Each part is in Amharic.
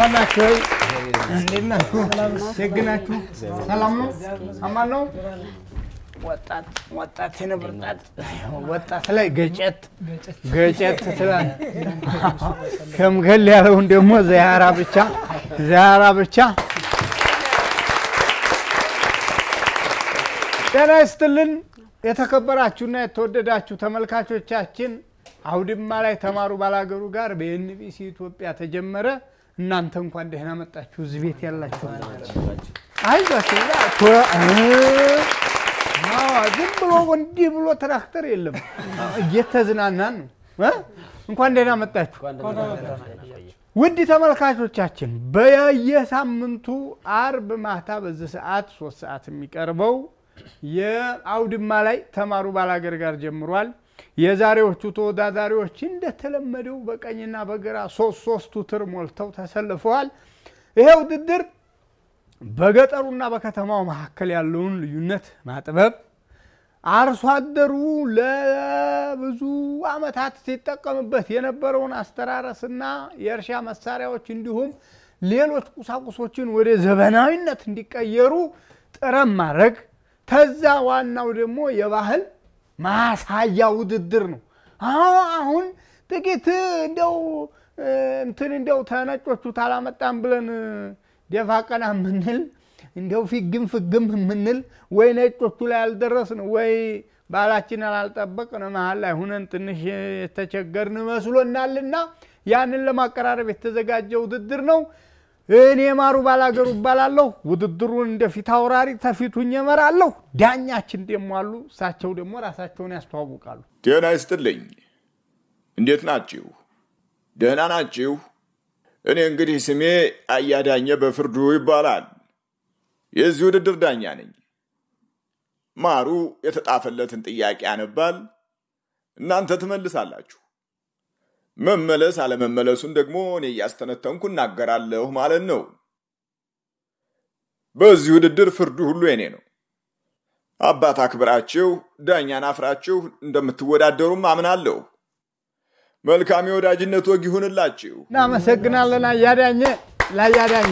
ናችሁ ወይ? እንዴት ናችሁ? ደግ ናችሁ? ሰላም ነው? አማን ነው? ወጣት ወጣት የነብርጣት ወጣት ላይ ገጨት ገጨት ትላል። ከምገል ያለውን ደግሞ ዘያራ ብቻ ዘያራ ብቻ። ጤና ይስጥልን የተከበራችሁና የተወደዳችሁ ተመልካቾቻችን አውድማ ላይ ተማሩ ባላገሩ ጋር በኤንቢሲ ኢትዮጵያ ተጀመረ። እናንተ እንኳን ደህና መጣችሁ። እዚህ ቤት ያላችሁ አይዟችሁ። ዝም ብሎ እንዲህ ብሎ ትራክተር የለም፣ እየተዝናናን ነው። እንኳን ደህና መጣችሁ ውድ ተመልካቾቻችን። በየሳምንቱ አርብ ማታ በዚህ ሰዓት ሶስት ሰዓት የሚቀርበው የአውድማ ላይ ተማሩ ባላገር ጋር ጀምሯል። የዛሬዎቹ ተወዳዳሪዎች እንደተለመደው በቀኝና በግራ ሶስት ሶስቱ ትር ሞልተው ተሰልፈዋል። ይሄ ውድድር በገጠሩና በከተማው መካከል ያለውን ልዩነት ማጥበብ አርሶ አደሩ ለብዙ ዓመታት ሲጠቀምበት የነበረውን አስተራረስና የእርሻ መሳሪያዎች እንዲሁም ሌሎች ቁሳቁሶችን ወደ ዘመናዊነት እንዲቀየሩ ጥረት ማድረግ ተዛ ዋናው ደግሞ የባህል ማሳያ ውድድር ነው። አሁን ጥቂት እንደው እንትን እንደው ተነጮቹ ታላመጣም ብለን ደፋ ቀና የምንል እንደው ፊግም ፍግም የምንል ወይ ነጮቹ ላይ አልደረስን ወይ ባህላችንን አላልጠበቅን መሀል ላይ ሁነን ትንሽ የተቸገርን መስሎናልና ያንን ለማቀራረብ የተዘጋጀ ውድድር ነው። እኔ ማሩ ባላገሩ እባላለሁ። ውድድሩን እንደ ፊት አውራሪ ተፊቱኝ እመራለሁ። ዳኛችን ደግሞ አሉ። እሳቸው ደግሞ ራሳቸውን ያስተዋውቃሉ። ጤና ይስጥልኝ። እንዴት ናችሁ? ደህና ናችሁ? እኔ እንግዲህ ስሜ አያዳኘ በፍርዱ ይባላል። የዚህ ውድድር ዳኛ ነኝ። ማሩ የተጣፈለትን ጥያቄ ያነባል፣ እናንተ ትመልሳላችሁ። መመለስ አለመመለሱን ደግሞ እኔ እያስተነተንኩ እናገራለሁ ማለት ነው። በዚህ ውድድር ፍርዱ ሁሉ የኔ ነው። አባት አክብራችሁ ዳኛን አፍራችሁ እንደምትወዳደሩም አምናለሁ። መልካም የወዳጅነት ወግ ይሁንላችሁ። እናመሰግናለን አያዳኘ ለአያዳኘ።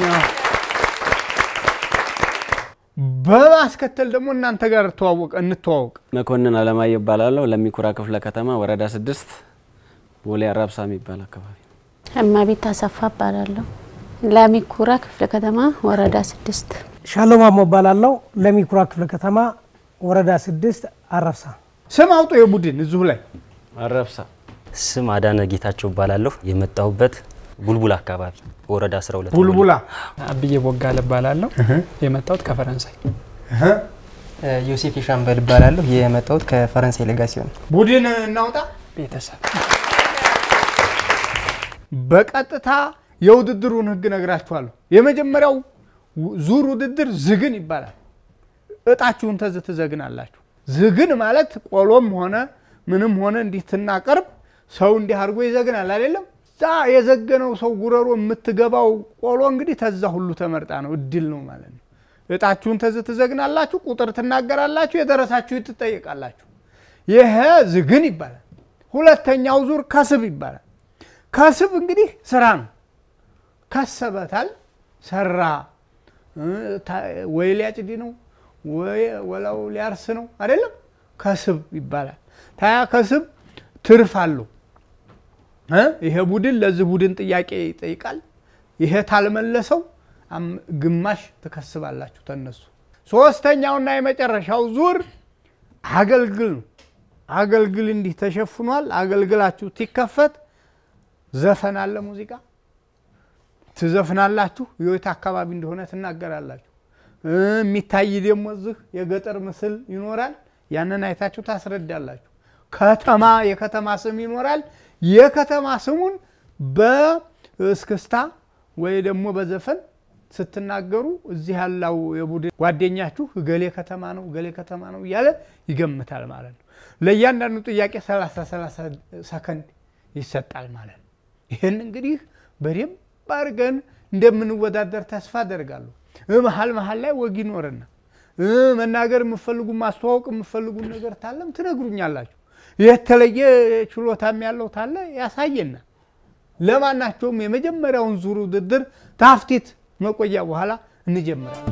በማስከተል ደግሞ እናንተ ጋር እንተዋወቅ። መኮንን አለማየሁ እባላለሁ። ለሚኩራ ክፍለ ከተማ ወረዳ ስድስት ቦሌ አራብሳ የሚባል አካባቢ እማቤት አሰፋ እባላለሁ። ለሚኩራ ክፍለ ከተማ ወረዳ ስድስት ሻሎም አሞ እባላለሁ። ለሚኩራ ክፍለ ከተማ ወረዳ ስድስት አረብሳ። ስም አውጡ የቡድን እዚሁ ላይ አረብሳ ስም አዳነ ጌታቸው እባላለሁ። የመጣሁበት ቡልቡላ አካባቢ ወረዳ 12 ቡልቡላ አብዬ ቦጋለ እባላለሁ። የመጣሁት ከፈረንሳይ። ዮሴፍ የሻምበል እባላለሁ። የመጣሁት ከፈረንሳይ ሌጋሲዮን። ቡድን እናውጣ። ቤተሰብ በቀጥታ የውድድሩን ህግ ነግራችኋለሁ። የመጀመሪያው ዙር ውድድር ዝግን ይባላል። እጣችሁን ተዝ ትዘግናላችሁ። ዝግን ማለት ቆሎም ሆነ ምንም ሆነ እንዲህ ትናቀርብ ሰው እንዲህ አድርጎ ይዘግናል አይደለም። ዛ የዘገነው ሰው ጉረሮ የምትገባው ቆሎ እንግዲህ ተዛ ሁሉ ተመርጣ ነው፣ እድል ነው ማለት ነው። እጣችሁን ተዝ ትዘግናላችሁ፣ ቁጥር ትናገራላችሁ፣ የደረሳችሁ ትጠየቃላችሁ። ይሄ ዝግን ይባላል። ሁለተኛው ዙር ከስብ ይባላል። ከስብ እንግዲህ ስራ ነው። ከሰበታል፣ ሰራ፣ ወይ ሊያጭድ ነው ወላው ሊያርስ ነው አይደለም። ከስብ ይባላል። ታያ ከስብ ትርፍ አለው። ይሄ ቡድን ለዚህ ቡድን ጥያቄ ይጠይቃል። ይሄ ታልመለሰው ግማሽ ትከስባላችሁ ተነሱ። ሶስተኛውና የመጨረሻው ዙር አገልግል ነው። አገልግል እንዲህ ተሸፍኗል። አገልግላችሁ ሲከፈት ዘፈን አለ፣ ሙዚቃ ትዘፍናላችሁ። የት አካባቢ እንደሆነ ትናገራላችሁ። የሚታይ ደግሞ እዚህ የገጠር ምስል ይኖራል። ያንን አይታችሁ ታስረዳላችሁ። ከተማ የከተማ ስም ይኖራል። የከተማ ስሙን በእስክስታ ወይ ደግሞ በዘፈን ስትናገሩ እዚህ ያለው የቡድን ጓደኛችሁ እገሌ ከተማ ነው እገሌ ከተማ ነው እያለ ይገምታል ማለት ነው። ለእያንዳንዱ ጥያቄ 30 30 ሰከንድ ይሰጣል ማለት ነው። ይህን እንግዲህ በደንብ አድርገን እንደምንወዳደር ተስፋ አደርጋለሁ። መሀል መሀል ላይ ወግ ይኖርና መናገር የምፈልጉ ማስተዋወቅ የምፈልጉ ነገር ታለም ትነግሩኛላችሁ። የተለየ ችሎታም ያለው ታለ ያሳየናል። ለማናቸውም የመጀመሪያውን ዙር ውድድር ታፍቲት መቆያ በኋላ እንጀምራለን።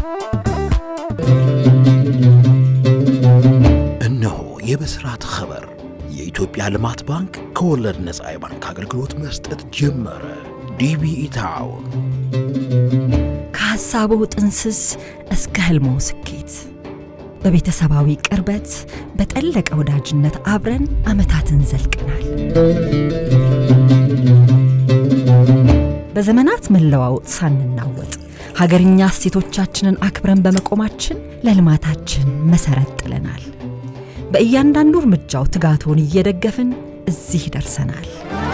እነሆ የብስራት ኸበር የኢትዮጵያ ልማት ባንክ ከወለድ ነፃ የባንክ አገልግሎት መስጠት ጀመረ። ዲቢኢ ታውን ከሐሳቡ ጥንስስ እስከ ህልሞ ስኬት በቤተሰባዊ ቅርበት በጠለቀ ወዳጅነት አብረን ዓመታትን ዘልቀናል። በዘመናት መለዋወጥ ሳንናወጥ ሀገርኛ እሴቶቻችንን አክብረን በመቆማችን ለልማታችን መሰረት ጥለናል። በእያንዳንዱ እርምጃው ትጋቶን እየደገፍን እዚህ ደርሰናል።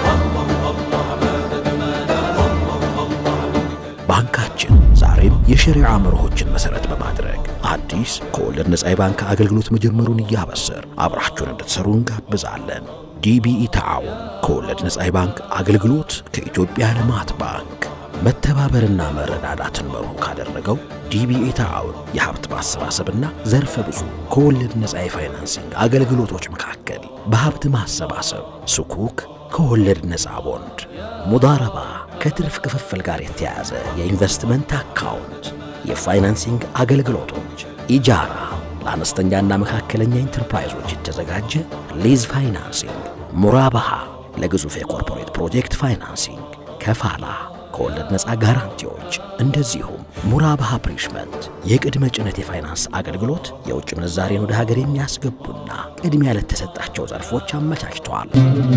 ባንካችን ዛሬም የሸሪዓ መርሆችን መሰረት በማድረግ አዲስ ከወለድ ነፃ የባንክ አገልግሎት መጀመሩን እያበሰር አብራችሁን እንድትሰሩ እንጋብዛለን። ዲቢኢ ተዓውን ከወለድ ነፃ የባንክ አገልግሎት ከኢትዮጵያ ልማት ባንክ መተባበርና መረዳዳትን መርሁ ካደረገው ዲቢኢ ተዓውን የሀብት ማሰባሰብና ዘርፈ ብዙ ከወለድ ነፃ የፋይናንሲንግ አገልግሎቶች መካከል በሀብት ማሰባሰብ ስኩክ ከወለድ ነፃ ቦንድ፣ ሙዳረባ ከትርፍ ክፍፍል ጋር የተያያዘ የኢንቨስትመንት አካውንት፣ የፋይናንሲንግ አገልግሎቶች፣ ኢጃራ ለአነስተኛና መካከለኛ ኢንተርፕራይዞች የተዘጋጀ ሊዝ ፋይናንሲንግ፣ ሙራባሃ ለግዙፍ የኮርፖሬት ፕሮጀክት ፋይናንሲንግ፣ ከፋላ ከወለድ ነፃ ጋራንቲዎች፣ እንደዚሁም ሙራባሃ ፕሪሽመንት የቅድመ ጭነት የፋይናንስ አገልግሎት የውጭ ምንዛሬን ወደ ሀገር የሚያስገቡና ቅድሚያ ለተሰጣቸው ዘርፎች አመቻችተዋል።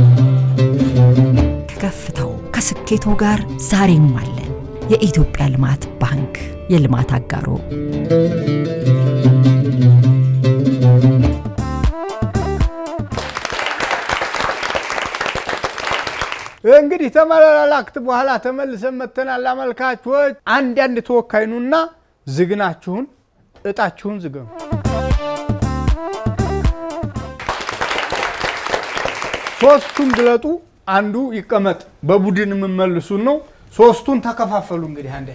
ከከፍታው ከስኬቶ ጋር ዛሬም አለን። የኢትዮጵያ ልማት ባንክ የልማት አጋሮ እንግዲህ ተመላላክት በኋላ ተመልሰን መተናል። አመልካቾች አንዳንድ ተወካይ ኑና ዝግናችሁን እጣችሁን ዝገኑ። ሶስቱን ግለጡ፣ አንዱ ይቀመጥ። በቡድን የምመልሱን ነው። ሶስቱን ተከፋፈሉ። እንግዲህ አንዴ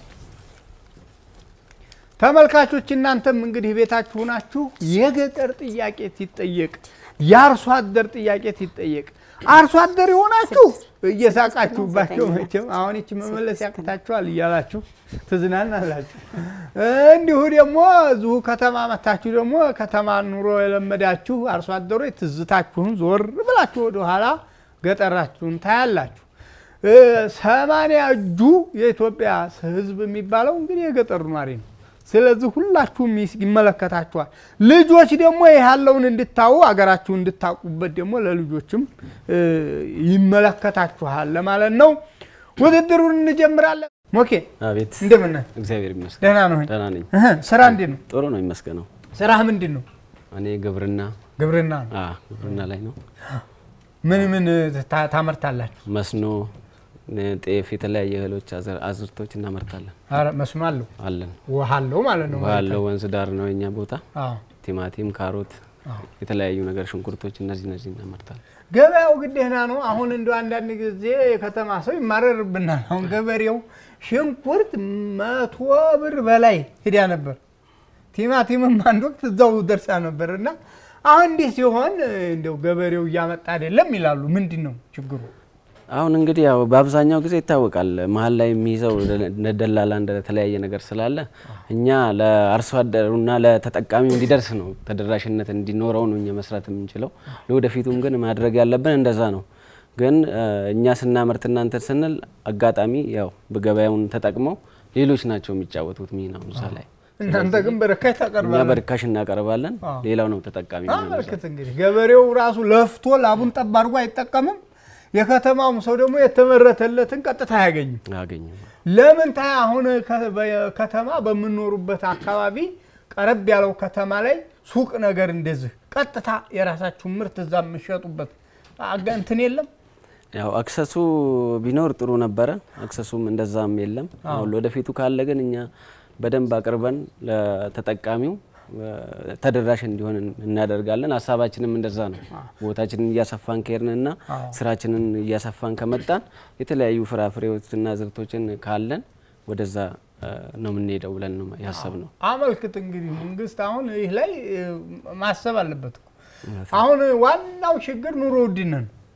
ተመልካቾች እናንተም እንግዲህ ቤታችሁ ናችሁ። የገጠር ጥያቄ ሲጠየቅ፣ የአርሶ አደር ጥያቄ ሲጠየቅ አርሶ አደር የሆናችሁ እየሳቃችሁባቸው መቼም አሁን ይቺ መመለስ ያቅታችኋል እያላችሁ ትዝናናላችሁ። እንዲሁ ደግሞ እዚሁ ከተማ መታችሁ ደግሞ ከተማ ኑሮ የለመዳችሁ አርሶ አደሮች ትዝታችሁን ዞር ብላችሁ ወደኋላ ገጠራችሁን ታያላችሁ። ሰማንያ እጁ የኢትዮጵያ ሕዝብ የሚባለው እንግዲህ የገጠር ኗሪ ነው። ስለዚህ ሁላችሁም ይመለከታችኋል። ልጆች ደግሞ ይህ ያለውን እንድታዩ አገራችሁን እንድታውቁበት ደግሞ ለልጆችም ይመለከታችኋል ለማለት ነው። ውድድሩን እንጀምራለን። ሞኬ አቤት እንደምን ነህ? እግዚአብሔር ይመስገን ደህና ነው? ደህና ነኝ። እህ፣ ስራ እንዴት ነው? ጥሩ ነው ይመስገነው። ስራህ ምንድን ነው? እኔ ግብርና ግብርና ነው። አ ግብርና ላይ ነው። ምን ምን ታ- ታመርታላችሁ? መስኖ፣ ጤፍ፣ የተለያየ እህሎች አዘር- አዝርቶች እናመርታለን ኧረ መስኖ አለው አለን። ውሃ አለው ማለት ነው። ውሃ ያለው ወንዝ ዳር ነው የኛ ቦታ። አዎ። ቲማቲም፣ ካሮት፣ አዎ። የተለያዩ ነገር ሽንኩርቶች፣ እነዚህ እነዚህ እናመርታለን። ገበያው ግዴና ነው። አሁን እንደ አንዳንድ ጊዜ የከተማ ሰው ይማረርብናል። አሁን ገበሬው ሽንኩርት መቶ ብር በላይ ሂዳ ነበር። ቲማቲምም አንድ ወቅት እዛው ደርሳ ነበር እና አሁን እንዲህ ሲሆን እንደው ገበሬው እያመጣ አይደለም ይላሉ። ምንድን ነው ችግሩ? አሁን እንግዲህ ያው በአብዛኛው ጊዜ ይታወቃል መሀል ላይ የሚይዘው እንደ ደላላ እንደተለያየ ነገር ስላለ እኛ ለአርሶ አደሩና ለተጠቃሚው እንዲደርስ ነው ተደራሽነት እንዲኖረው ነው እኛ መስራት የምንችለው። ለወደፊቱም ግን ማድረግ ያለብን እንደዛ ነው። ግን እ፣ እኛ ስናመርት እናንተ ስንል አጋጣሚ ያው በገበያውን ተጠቅመው ሌሎች ናቸው የሚጫወቱት ሚናው እዛ ላይ። እናንተ ግን በርካሽ እኛ ታቀርባላችሁ። በርካሽ እናቀርባለን፣ አዎ። ሌላው ነው ተጠቃሚ የሚሆነው እዛ። አመልክት እንግዲህ ገበሬው ራሱ ለፍቶ ላቡን ጠብ አድርጎ አይጠቀምም። የከተማውም ሰው ደግሞ የተመረተለትን ቀጥታ አያገኝም። አያገኝም። ለምን ታይ አሁን ከ- በ- ከተማ በምኖሩበት አካባቢ ቀረብ ያለው ከተማ ላይ ሱቅ ነገር እንደዚህ ቀጥታ የራሳችሁ ምርት እዛ የምሸጡበት አጋ- እንትን የለም። ያው አክሰሱ ቢኖር ጥሩ ነበረ። አክሰሱም እንደዛም የለም። አሁን ወደፊቱ ካለ ግን እኛ በደንብ አቅርበን ለተጠቃሚው እ፣ ተደራሽ እንዲሆን እናደርጋለን። ሀሳባችንም እንደዛ ነው። ቦታችንን እያሰፋን ከሄድንና ስራችንን እያሰፋን ከመጣን የተለያዩ ፍራፍሬዎችና ዝርቶችን ካለን ወደዛ እ፣ ነው የምንሄደው ብለን ነው ያሰብነው። አመልክት እንግዲህ መንግስት አሁን ይህ ላይ እ፣ ማሰብ አለበት እኮ። አሁን ዋናው ችግር ኑሮ ውድነት ነው።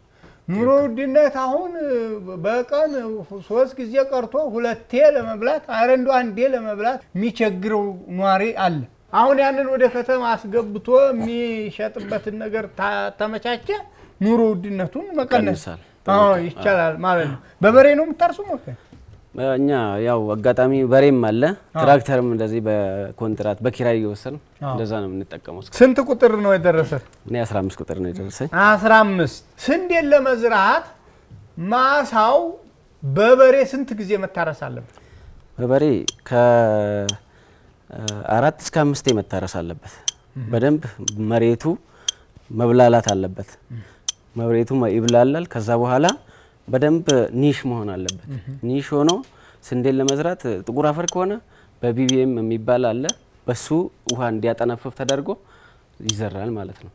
ኑሮ ውድነት አሁን በቀን ሶስት ጊዜ ቀርቶ ሁለቴ ለመብላት አረ እንደው አንዴ ለመብላት የሚቸግረው ኗሪ አለ። አሁን ያንን ወደ ከተማ አስገብቶ የሚሸጥበትን ነገር ታ- ተመቻቸ፣ ኑሮ ውድነቱን መቀነስ ይቀንሳል። አዎ ይቻላል ማለት ነው። በበሬ ነው የምታርሱ ሞከ እኛ ያው አጋጣሚ በሬም አለ ትራክተርም እንደዚህ በኮንትራት በኪራይ እየወሰን አዎ። እንደዛ ነው የምንጠቀመው። ስንት ቁጥር ነው የደረሰ? እኔ 15 ቁጥር ነው የደረሰኝ። አስራ አምስት ስንዴን ለመዝራት ማሳው በበሬ ስንት ጊዜ መታረስ አለበት? በበሬ ከአራት እስከ አምስቴ መታረስ አለበት። በደንብ መሬቱ መብላላት አለበት። መሬቱ ይብላላል። ከዛ በኋላ በደንብ ኒሽ መሆን አለበት። ኒሽ ሆኖ ስንዴን ለመዝራት ጥቁር አፈር ከሆነ በቢቢኤም የሚባል አለ። በሱ ውሃ እንዲያጠነፍፍ ተደርጎ ይዘራል ማለት ነው።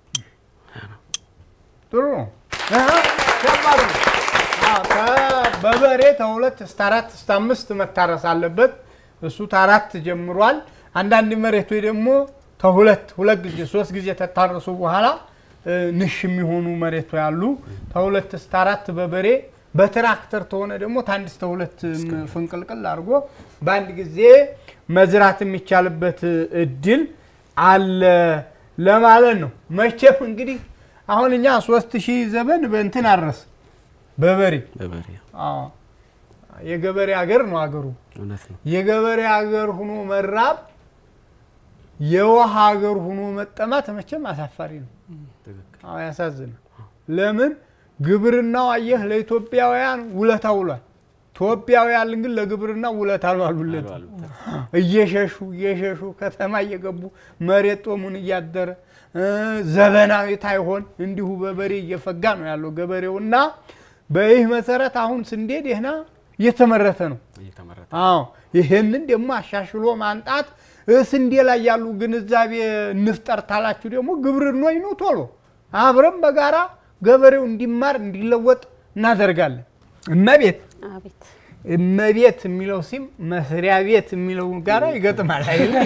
ጥሩ ነው። አሀ፣ ከባድ ነው። አዎ፣ ከ- በበሬ ከሁለት እስከ አራት እስከ አምስት መታረስ አለበት። እሱ ከአራት ጀምሯል። አንዳንድ መሬቶች ደግሞ ከሁለት ሁለት ጊዜ ሶስት ጊዜ ተታረሱ በኋላ እ፣ ንሽ የሚሆኑ መሬቶች ያሉ ከሁለት እስከ አራት በበሬ በትራክተር ተሆነ ደግሞ ከአንድ እስከ ሁለት ም- ፍንቅልቅል አድርጎ በአንድ ጊዜ መዝራት የሚቻልበት እድል አለ ለማለት ነው። መቼም እንግዲህ አሁን እኛ ሶስት ሺህ ዘመን በእንትን አረስ በበሬ በበሬ አዎ። የገበሬ ሀገር ነው አገሩ። እውነት ነው። የገበሬ ሀገር ሁኖ መራብ የውሃ ሀገር ሁኖ መጠማት መቼም አሳፋሪ ነው። አዎ ያሳዝናል። ለምን ግብርናው አየህ ለኢትዮጵያውያን ውለታ ውሏል። ኢትዮጵያውያን ግን ለግብርና ውለታ አልዋሉለት። እየሸሹ እየሸሹ ከተማ እየገቡ መሬት ጦሙን እያደረ እ፣ ዘመናዊ ታይሆን እንዲሁ በበሬ እየፈጋ ነው ያለው ገበሬው እና በይህ መሰረት አሁን ስንዴ ደህና እየተመረተ ነው። እየተመረተ አዎ ይህንን ደግሞ አሻሽሎ ማምጣት እ፣ ስንዴ ላይ ያሉ ግንዛቤ እንፍጠር ታላችሁ ደግሞ ግብርናኝ ነው ቶሎ አብረን በጋራ ገበሬው እንዲማር እንዲለወጥ እናደርጋለን። እመቤት አቤት እመቤት የሚለው ሲም መስሪያ ቤት የሚለው ጋራ ይገጥማል አይደል?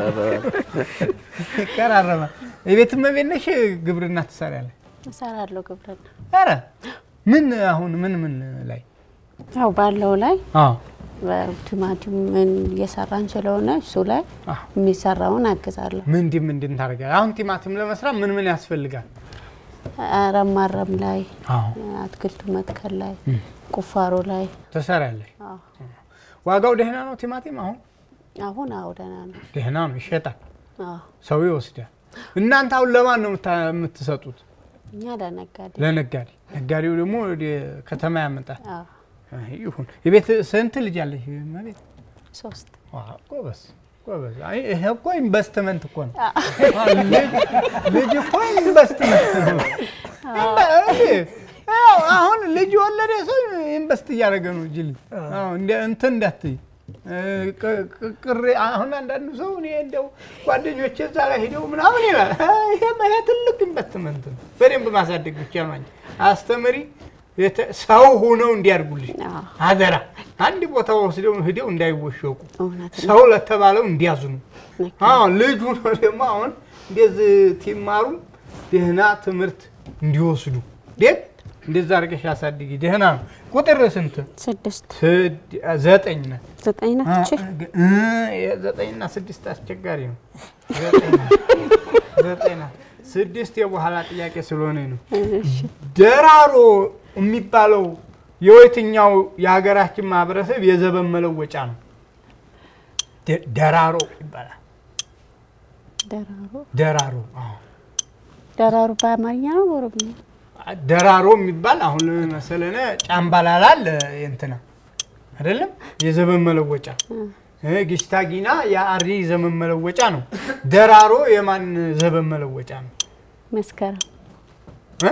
ይቀራረባል። የቤት እመቤት ነሽ፣ ግብርና ትሰሪያለሽ? እሰራለሁ ግብርና ኧረ ምን አሁን ምን ምን ላይ ያው ባለው ላይ አዎ በቲማቲም ምን እየሰራን ስለሆነ እሱ ላይ አዎ። የሚሰራውን አግዛለሁ። ምንድን ምንድን ታደርጋለህ? አሁን ቲማቲም ለመስራት ምን ምን ያስፈልጋል? አረም ማረም ላይ አዎ አትክልቱ መትከል ላይ ቁፋሮ ላይ ትሰሪያለሽ። አዎ። ዋጋው ደህና ነው ቲማቲም አሁን አሁን አዎ ደህና ነው። ደህና ነው፣ ይሸጣል፣ አዎ ሰው ይወስዳል። እናንተ አሁን ለማን ነው የምታ- የምትሰጡት? እኛ ለነጋዴ ለነጋዴ። ነጋዴው ደግሞ ወደ ከተማ ያመጣል። አዎ አይ ይሁን። የቤት ስንት ልጅ አለሽ? እመቤት? ሶስት ዋው፣ ጎበዝ ጎበዝ። አይ ይሄ እኮ ኢንቨስትመንት እኮ ነው። አዎ፣ ልጅ- ልጅ እኮ ኢንቨስትመንት ነው። ኢንቨ- እንዴ፣ ያው አሁን ልጅ የወለደ ሰው ኢንቨስት እያደረገ ነው እንጂ ልጅ አዎ፣ እንደ- እንትን እንዳትይ እ፣ ቅ- ቅ- ቅሬ አሁን አንዳንዱ ሰው እኔ እንደው ጓደኞቼ እዛ ላይ ሄደው ምናምን ይላል። ይሄ ይሄ ትልቅ ኢንቨስትመንት ነው። በደንብ ማሳደግ ብቻ ነው እንጂ አስተምሪ የተ- ሰው ሆነው እንዲያድጉልሽ አዎ አደራ አንድ ቦታ ወስደው ሂደው እንዳይወሸቁ እውነት ነው። ሰው ለተባለው እንዲያዝኑ። ልክ አዎ ልጁ ነው ደግሞ አሁን እንደዚህ ሲማሩ ደህና ትምህርት እንዲወስዱ ደግ እንደዛ አድርገሽ አሳድጊ። ደህና ነው። ቁጥር ስንት? ስድስት ስድ- ዘጠኝ ናት። ዘጠኝ ናት እቺ እ፣ ዘጠኝና ስድስት አስቸጋሪ ነው። ዘጠኝ ናት። ዘጠኝ ናት። ስድስት የበኋላ ጥያቄ ስለሆነ ነው። እሺ ደራሮ የሚባለው የየትኛው የሀገራችን ማህበረሰብ የዘበን መለወጫ ነው? ደ- ደራሮ ይባላል። ደራሮ ደራሮ አዎ። ደራሩ በአማርኛ ነው በኦሮምኛ? ደራሮ የሚባል አሁን መሰለነ ጫምባላላ አለ እንትና አይደለም የዘመን መለወጫ እ፣ ጊሽታጊና የአሪ ዘመን መለወጫ ነው። ደራሮ የማን ዘመን መለወጫ ነው? መስከረም እ?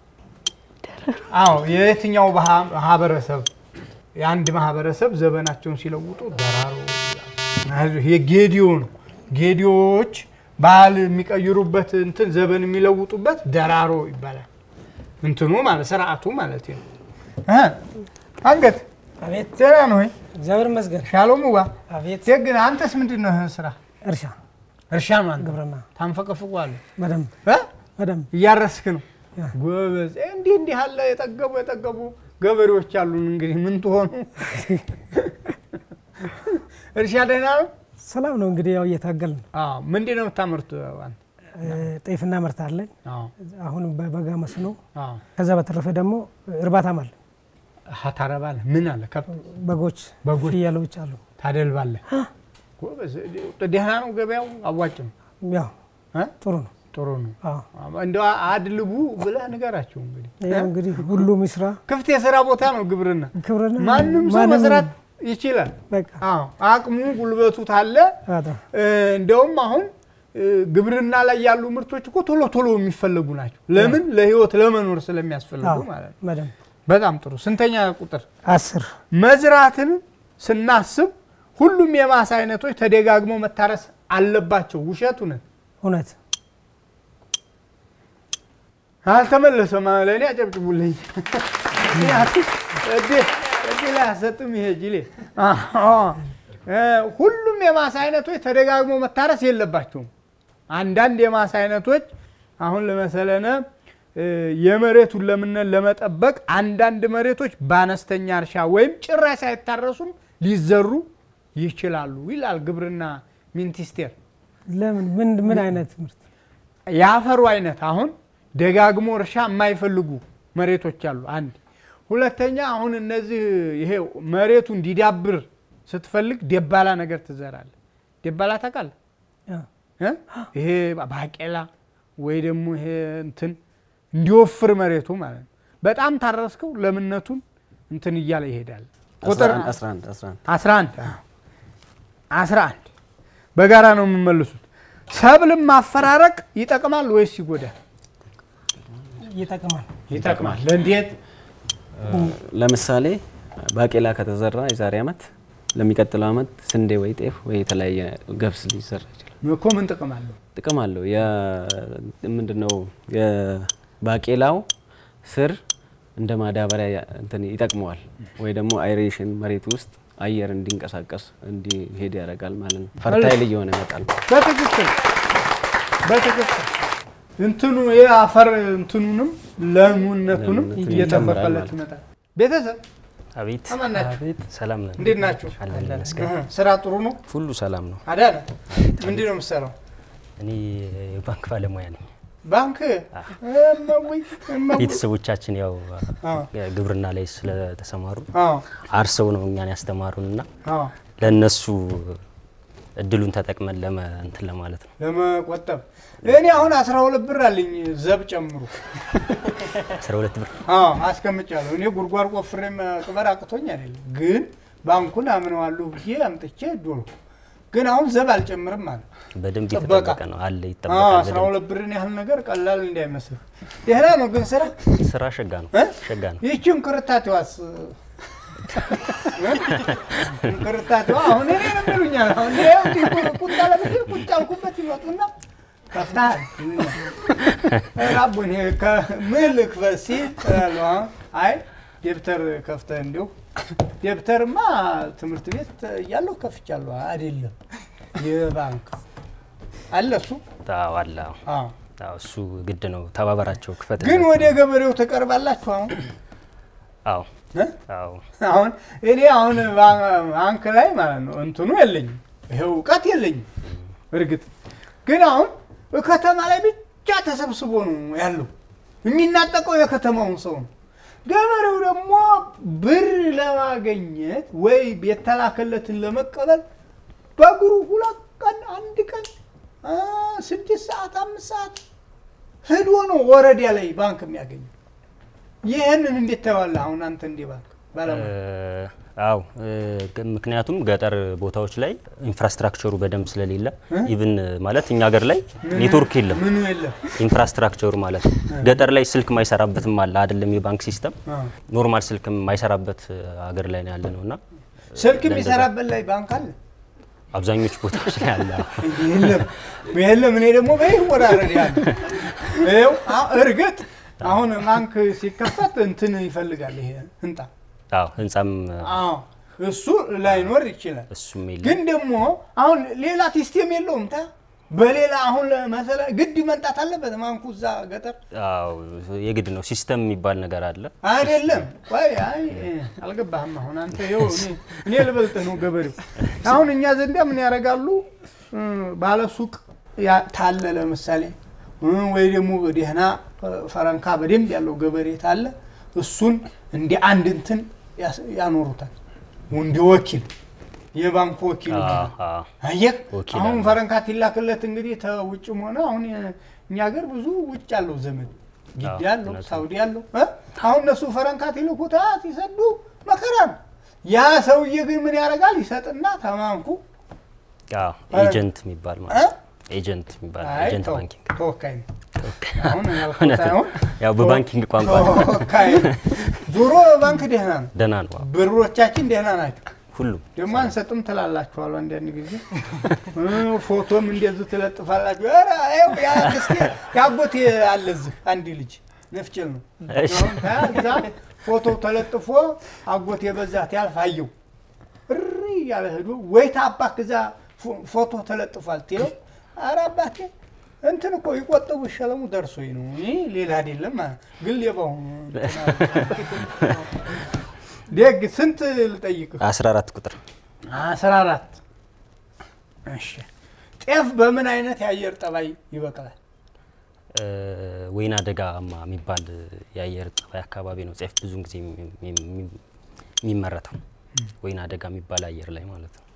አዎ የየትኛው ባህ- ማህበረሰብ የአንድ ማህበረሰብ ዘመናቸውን ሲለውጡ ደራሮ ይላሉ። ይሄ ጌዲዮ ነው። ጌዲዮዎች ባህል የሚቀይሩበት እንትን ዘመን የሚለውጡበት ደራሮ ይባላል። እንትኑ ማለት ስርዓቱ ማለት ነው። እ? አንገት አቤት ደህና ነው ወይ? እግዚአብሔር ይመስገን። ሻሎም ዋ አቤት ግን አንተስ ምንድን ነው ስራ? እርሻ እርሻ ነው። አንተ ግብርና ታንፈቀፍቋለህ በደንብ እ? በደንብ እያረስክ ነው። ጎበዝ። እንዲህ እንዲህ አለ የጠገቡ የጠገቡ ገበሬዎች አሉን። እንግዲህ ምን ትሆኑ? እርሻ ደህና ነው? ሰላም ነው እንግዲህ ያው እየታገል ነው። አዎ። ምንድን ነው የምታመርቱ? አንተ? ጤፍ እናመርታለን። አዎ። አሁን በበጋ መስኖ፣ አዎ። ከዛ በተረፈ ደግሞ እርባታም አለ። አሀ፣ ታረባለህ? ምን አለ? ከብት፣ በጎች፣ በጎች ፍየሎች አሉ። ታደልባለህ? ጎበዝ። ደህና ነው ገበያው? አዋጭ ነው? ያው እ? ጥሩ ነው። ጥሩ ነው። አዎ። እንደው አድልቡ ብለህ ንገራቸው እንግዲህ ያው እንግዲህ ሁሉም ይስራ። ክፍት የስራ ቦታ ነው ግብርና። ግብርና ማንም ሰው ማንም- መስራት ይችላል። በቃ አዎ አቅሙ ጉልበቱ ታለ በጣም እ፣ እንደውም አሁን እ፣ ግብርና ላይ ያሉ ምርቶች እኮ ቶሎ ቶሎ የሚፈለጉ ናቸው። ለምን? ለህይወት ለመኖር ስለሚያስፈልጉ አዎ፣ ማለት ነው። በደንብ በጣም ጥሩ። ስንተኛ ቁጥር? አስር መዝራትን ስናስብ ሁሉም የማሳ አይነቶች ተደጋግመው መታረስ አለባቸው። ውሸት እውነት? እውነት አልተመለሰም። ለእኔ አጨብጭቡልኝ። ምክንያቱም እድል እድል አያሰጥም ይሄ ጅሌ። አዎ፣ እ፣ ሁሉም የማሳ አይነቶች ተደጋግሞ መታረስ የለባቸውም። አንዳንድ የማሳ አይነቶች አሁን ለመሰለነ እ፣ የመሬቱን ለምነት ለመጠበቅ አንዳንድ መሬቶች በአነስተኛ እርሻ ወይም ጭራሽ ሳይታረሱም ሊዘሩ ይችላሉ ይላል ግብርና ሚኒስቴር። ለምን ምን ምን አይነት ምርት የአፈሩ አይነት አሁን ደጋግሞ እርሻ የማይፈልጉ መሬቶች አሉ። አንድ ሁለተኛ፣ አሁን እነዚህ ይሄ መሬቱ እንዲዳብር ስትፈልግ ደባላ ነገር ትዘራለህ። ደባላ ታውቃለህ? ያው እ? ይሄ ባቄላ ወይ ደግሞ ይሄ እንትን እንዲወፍር መሬቱ ማለት ነው። በጣም ታረስከው ለምነቱን እንትን እያለ ይሄዳል። ቁጥር 11 11 11 11 በጋራ ነው የምመልሱት። ሰብልም ማፈራረቅ ይጠቅማል ወይስ ይጎዳል? ይጠቅማል። ይጠቅማል። ለእንዴት? ለምሳሌ ባቄላ ከተዘራ የዛሬ ዓመት ለሚቀጥለው ዓመት ስንዴ ወይ ጤፍ ወይ የተለያየ ገብስ ሊዘራ ይችላል። እኮ ምን ጥቅም አለው? ጥቅም አለው። ምንድነው የባቄላው ስር እንደ ማዳበሪያ እንትን ይጠቅመዋል፣ ወይ ደግሞ አይሬሽን መሬት ውስጥ አየር እንዲንቀሳቀስ እንዲሄድ ያደርጋል ማለት ነው። ፈርታይል እየሆነ ይመጣል። በትክክል በትክክል እንትኑ የአፈር እንትኑንም ለሙነቱንም ለሙነቱን እየጠበቀለት ይጨምራል ማለት ይመጣል። ቤተሰብ አቤት አማን ናችሁ? ሰላም ነን። እንዴት ናችሁ? አለን ይመስገን። እህ፣ ስራ ጥሩ ነው? ሁሉ ሰላም ነው። አዳነ ምንድን ነው የምትሰራው? እኔ የባንክ ባለሙያ ነኝ። ባንክ እመውይ እመውይ። ቤተሰቦቻችን ያው አዎ። ግብርና ላይ ስለተሰማሩ አዎ አርሰው ነው እኛን ያስተማሩን እና አዎ ለእነሱ እድሉን ተጠቅመን ለመ እንትን ለማለት ነው። ለመቆጠብ እኔ አሁን አስራ ሁለት ብር አለኝ ዘብ ጨምሩ። አስራ ሁለት ብር አዎ አስቀምጫለሁ። እኔ ጉድጓድ ቆፍሬ መቅበር አቅቶኝ አይደለም፣ ግን ባንኩን አምነዋለሁ ብዬ አምጥቼ ዶሎ ግን አሁን ዘብ አልጨምርም አለ። በደንብ ጥበቃ። የተጠበቀ ነው አለ አዎ ይጠበቃል። አስራ በደንብ ሁለት ብርን ያህል ነገር ቀላል እንዳይመስል። ደህና ነው ግን ስራ ስራ ሸጋ ነው እ? ሸጋ ነው። ይህችን ክርታቴዋስ ክርታቴዋ አሁን እኔ ነው የሚሉኛል። አሁን ይኸው እንዲህ ቁ- ቁጭ አለብኝ ቁጭ አልኩበት ይመጡና ከፍተሃል ራቡን ምን ልክፈት ሲል እላለሁ። አሁን አይ ደብተር ከፍተህ እንዲሁ ደብተርማ ትምህርት ቤት እያለሁ ከፍቻለሁ። አይደለም የባንክ አለ እሱ አዎ አለ አዎ። አዎ። አዎ እሱ ግድ ነው። ተባበራቸው ክፈት ግን ወደ ገበሬው ትቀርባላችሁ አሁን አዎ እ? አዎ አሁን እኔ አሁን ባንክ ላይ ማለት ነው እንትኑ የለኝም፣ ይሄ እውቀት የለኝም። እርግጥ ግን አሁን ከተማ ላይ ብቻ ተሰብስቦ ነው ያለው የሚናጠቀው የከተማውን ሰው ነው። ገበሬው ደግሞ ብር ለማገኘት ወይ የተላከለትን ለመቀበል በእግሩ ሁለት ቀን አንድ ቀን አ፣ ስድስት ሰዓት አምስት ሰዓት ሄዶ ነው ወረዳ ላይ ባንክ የሚያገኘው። ይህንን እንዴት ታየዋለህ? አሁን አንተ እንደ ባንክ ባለሙያ እ፣ አዎ እ፣ ግ- ምክንያቱም ገጠር ቦታዎች ላይ ኢንፍራስትራክቸሩ በደንብ ስለሌለ ኢቭን ማለት እኛ ሀገር ላይ ኔትወርክ የለም ምኑ የለም። ኢንፍራስትራክቸሩ ማለት ነው። ገጠር ላይ ስልክ ማይሰራበትም አለ አይደለም የባንክ ሲስተም አዎ። ኖርማል ስልክ ማይሰራበት ሀገር ላይ ነው ያለ ነው እና ስልክ የሚሰራበት ላይ ባንክ አለ አብዛኞቹ ቦታዎች ላይ አለ። የለም የለም። እኔ ደግሞ በይህ ወራረድ ያለ ይኸው አ- እርግጥ አሁን ባንክ ሲከፈት እንትን ይፈልጋል ይሄ ህንጣ አዎ ህንጻም አዎ እሱ ላይኖር ይችላል። እሱም የለም። ግን ደግሞ አሁን ሌላ ሲስቴም የለውም ታ በሌላ አሁን መሰለ ግድ መምጣት አለበት ባንኩ እዛ ገጠር አዎ የግድ ነው። ሲስተም የሚባል ነገር አለ። አይደለም ወይ አይ አልገባህም። አሁን አንተ ይኸው እኔ- እኔ ልበልጥህ ነው ገበሬው። አሁን እኛ ዘንዳ ምን ያደርጋሉ? እ፣ ባለ ሱቅ ያ- ታለ ለምሳሌ እ፣ ወይ ደግሞ ደህና እ፣ ፈረንካ በደንብ ያለው ገበሬ ታለ እሱን እንደ አንድ እንትን ያስ- ያኖሩታል እንደ ወኪል የባንኩ ወኪል አዎ፣ ይሆናል። አዎ። አየህ ወኪል አሁን አለ። ፈረንካት ይላክለት እንግዲህ ተውጭም ሆነ አሁን የ- እኛ ሀገር ብዙ ውጭ ያለው ዘመድ ግድ አዎ፣ ያለው እውነት ነው። ሳውዲ ያለው እ? አሁን እነሱ ፈረንካት ይልኩታ ሲሰዱ መከራ ነው። ያ ሰውዬ ግን ምን ያደርጋል? ይሰጥና ተማንኩ አዎ፣ ኧረ- ኤጀንት የሚባል እ? ማለት ነው። ኤጀንት የሚባል አይ ኤጀንት ተው፣ ባንኪንግ ተወካይ ነው። አሁን ያልኩት እውነት ነው። ሳይሆን ያው በባንኪንግ ቋንቋ ነው። ተወካይ ነው። ዞሮ ባንክ ደህና ነው። ደህና ነው። አዎ። ብሮቻችን ደህና ናቸው። ሁሉም ደግሞ አንሰጥም ትላላችኋል አንዳንድ ጊዜ እ፣ ፎቶም እንደዚህ ትለጥፋላችሁ። ኧረ ይኸው የአክስቴ የአጎቴ አለ እዚህ አንድ ልጅ ነፍጭል ነው እሺ። አሁን ከዛ ፎቶ ተለጥፎ አጎቴ በዛት ያልፍ አየው እሪ ያለ ሄዶ ወይ ታባክ እዛ ፎ- ፎቶ ተለጥፏል ትለው ኧረ አባቴ እንትን እኮ ይቆጥቡ ይሸለሙ ደርሶኝ ነው እኔ ሌላ አይደለም ማለት ግን ሌባው ደግ ስንት ልጠይቅህ 14 ቁጥር አስራ አራት እሺ ጤፍ በምን አይነት የአየር ጠባይ ይበቅላል? እ፣ ወይና ደጋማ የሚባል የአየር ጠባይ አካባቢ ነው ጤፍ ብዙውን ጊዜ የሚ- የሚ- የሚመረተው ወይና ደጋ የሚባል አየር ላይ ማለት ነው።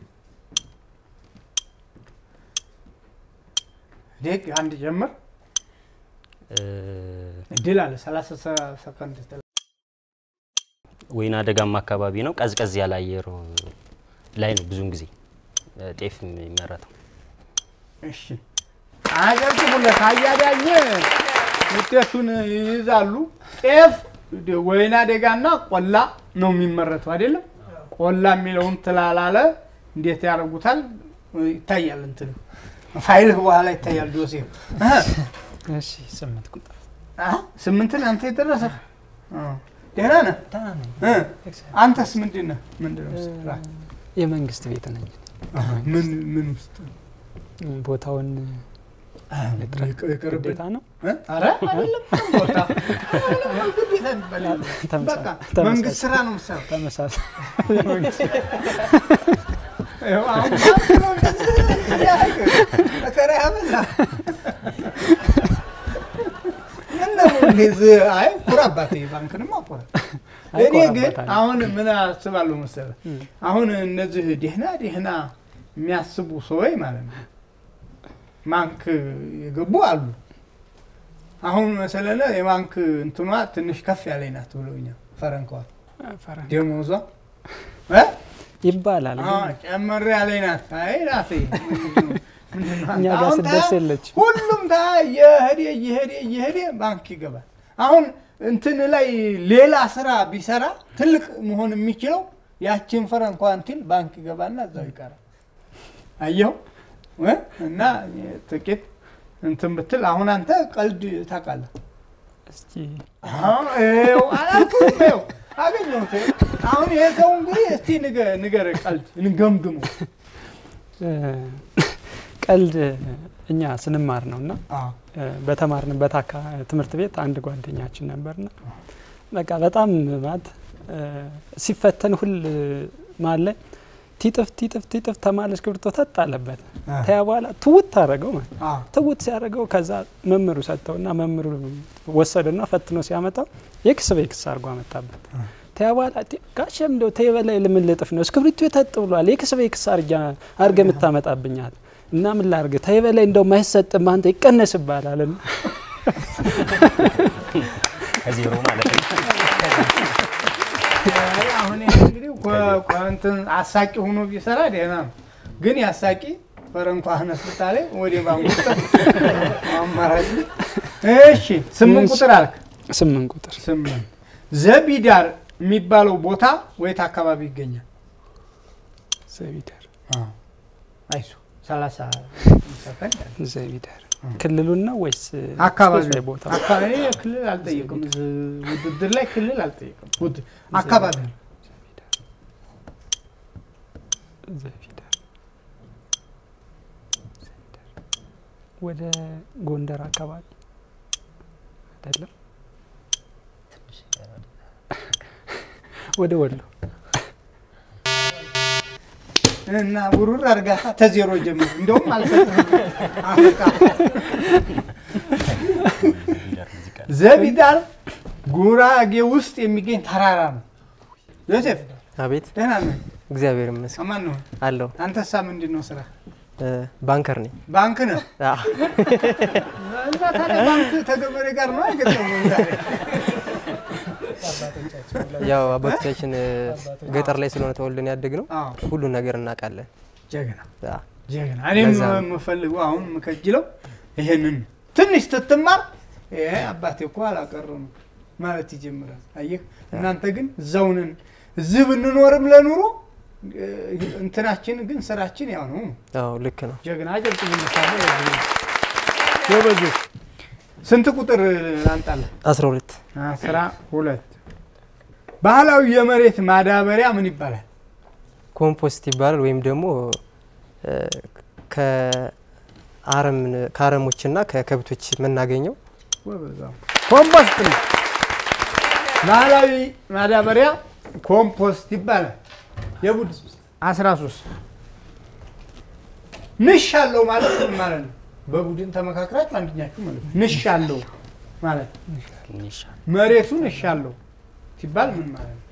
ደግ አንድ ጀምር እ፣ እድል አለ 30 ሰ- ሰከንድ ትል- ወይና ደጋማ አካባቢ ነው። ቀዝቀዝ ያለ አየር ላይ ነው ብዙውን ጊዜ እ፣ ጤፍ የሚመረተው። እሺ አጨብጭቡለት። አያዳኘ ውጤቱን ይይዛሉ። ጤፍ ደ- ወይና ደጋና ቆላ ነው የሚመረተው አይደለም? ቆላ የሚለውን ትላላለ እንዴት ያደርጉታል? ይታያል እንትን ፋይልህ በኋላ ይታያል። ዶሴ እሺ ስምንት ቁጥር ስምንትን አንተ የደረሰ ደህና ነህ? ደህና ነኝ። እ? አንተስ ምንድን ነህ? ምንድን ነው ስራ? የመንግስት ቤት ነኝ። ምን ምን ውስጥ ቦታውን ልጥረግ ይቅርብን። ግዴታ ነው። እ? ኧረ አይደለም ቦታ አይደለም፣ ግዴታ የሚባል የለም። ተመሳ- በቃ ተመሳሳይ- መንግስት ስራ ነው የምትሰራው። ተመሳሳይ ይኸው አሁን ባንክ ነው እንደዚህ ያደረገ። መከራ ያበላ ምነው እንደዚህ? አይ ኩራ አባቴ ባንክንማ ኩራ። አይ እኔ ግን ኮራበታለሁ። አሁን ምን አስባለሁ መሰለህ፣ አሁን እነዚህ ደህና ደህና የሚያስቡ ሰዎች ማለት ነው ባንክ የገቡ አሉ። አሁን መሰለነ የባንክ እንትኗ ትንሽ ከፍ ያለኝ ናት ብለውኛል። ፈረንከዋ ፈረንጅ ደሞዟ እ? ይባላል አዎ፣ ግን ጨመር ያለኝ ናት። አይ ናት ምንድን ነው? እኛ ጋር አሁን ስደርስ ታ- የለችም። ሁሉም ታ እየሄደ እየሄደ እየሄደ ባንክ ይገባል። አሁን እንትን ላይ ሌላ ስራ ቢሰራ ትልቅ መሆን የሚችለው ያችን ፈረንኳ እንትን ባንክ ይገባና እዛው ይቀራል። አየው እ? እና ጥቂት እንትን ብትል አሁን አንተ ቀልድ ታውቃለህ። እስኪ አሁን ይኸው አላልኩም፣ ይኸው አገኘሁት። አሁን ይሄ ሰው እንግዲህ እስቲ ንገ- ንገረኝ ቀልድ እንገምግመው። እ፣ ቀልድ እኛ ስንማር ነው እና አዎ እ፣ በተማርንበት አካ- ትምህርት ቤት አንድ ጓደኛችን ነበርና በቃ በጣም ማለት እ፣ ሲፈተን ሁል ማለ ቲጥፍ ቲጥፍ ቲጥፍ ተማለ እስክሪብቶ ተጥ አለበት ተያ በኋላ ትውት ታደረገው ማለት አዎ ትውት ሲያደርገው ከዛ መምህሩ ሰጥተውና መምህሩ ወሰደና ፈትኖ ሲያመጣው ኤክስ በኤክስ አድርጎ አመጣበት። ተያ በኋላ "ቲ- ጋሼም እንደው ተይ በላይ ለምን ልጥፍ ነው እስክሪብቶ ተጥ ብሏል ኤክስ በኤክስ አድርገ የምታመጣብኛል እና ምን ላርግ ተይ በላይ እንደው ማይሰጥም አንተ ይቀነስባላል እና ከዜሮ ማለት ነው። አይ፣ አሁን ይሄ እንግዲህ ኮ- ኮ- እንትን አሳቂ ሆኖ ቢሰራ ደህና ነው። ግን ያሳቂ ፈረንኳ ነስታ ላይ ወደ ባንኩ አማራጭ እሺ፣ ስምንት ቁጥር አልክ። ስምንት ቁጥር ስምንት ዘቢዳር የሚባለው ቦታ ወየት አካባቢ ይገኛል? ዘቢደር አይሱ ሰላሳ ሰከንድ አለ። ዘቢደር ክልሉን ነው ወይስ አካባቢ ስፔሻል ቦታ አካባቢ ክልል አልጠየቅም። እዚህ ውድድር ላይ ክልል አልጠየቅም። ውድ- አካባቢ ነው። ዘቢደር ወደ ጎንደር አካባቢ አይደለም፣ ወደ ወሎ እና ውሩር አድርጋ ተዜሮ ጀምር። እንደውም አልሰጥህም። አፍቃ ዘቢዳር ጉራጌ ውስጥ የሚገኝ ተራራ ነው። ዮሴፍ አቤት ደህና ነህ? እግዚአብሔር ይመስገን አማን ነው። አለሁ። አንተሳ ምንድን ነው ስራ? እ፣ ባንከር ነኝ። ባንክ ነህ? አ፣ እና ታዲያ ባንክ ተገበሬ ጋር ነው አይገጠሙም ዛሬ? ያው አባቶቻችን እ፣ ገጠር ላይ ስለሆነ ተወልደን ያደግ ነው አዎ። ሁሉን ነገር እናውቃለን። ጀግና አ፣ ጀግና። እኔም ለዛ ነው። የምፈልገው አሁን የምከጅለው ይሄንን ነው። ትንሽ ስትማር ይሄ አባቴ እኮ አላቀረ ነው ማለት ይጀምራል። አየህ፣ እናንተ ግን እዛው ነን። እዚህ ብንኖርም ለኑሮ እ፣ እንትናችን ግን ስራችን ያው ነው። አዎ ልክ ነው። ጀግና ጀብጥ ምሳሌ ጎበዞች። ስንት ቁጥር አንጣለን? አስራ ሁለት አስራ ሁለት ባህላዊ የመሬት ማዳበሪያ ምን ይባላል? ኮምፖስት ይባላል ወይም ደግሞ እ፣ ከአረም ከአረሞችና ከከብቶች የምናገኘው ጎበዛው። ኮምፖስት ነው። ባህላዊ ማዳበሪያ ኮምፖስት ይባላል። የቡድ 13 ንሽ አለው ማለት ምን ማለት ነው? በቡድን ተመካክራችሁ አንደኛችሁ ማለት ነው። ንሽ አለው ማለት መሬቱ ንሽ አለው ሲባል ምን ማለት ነው?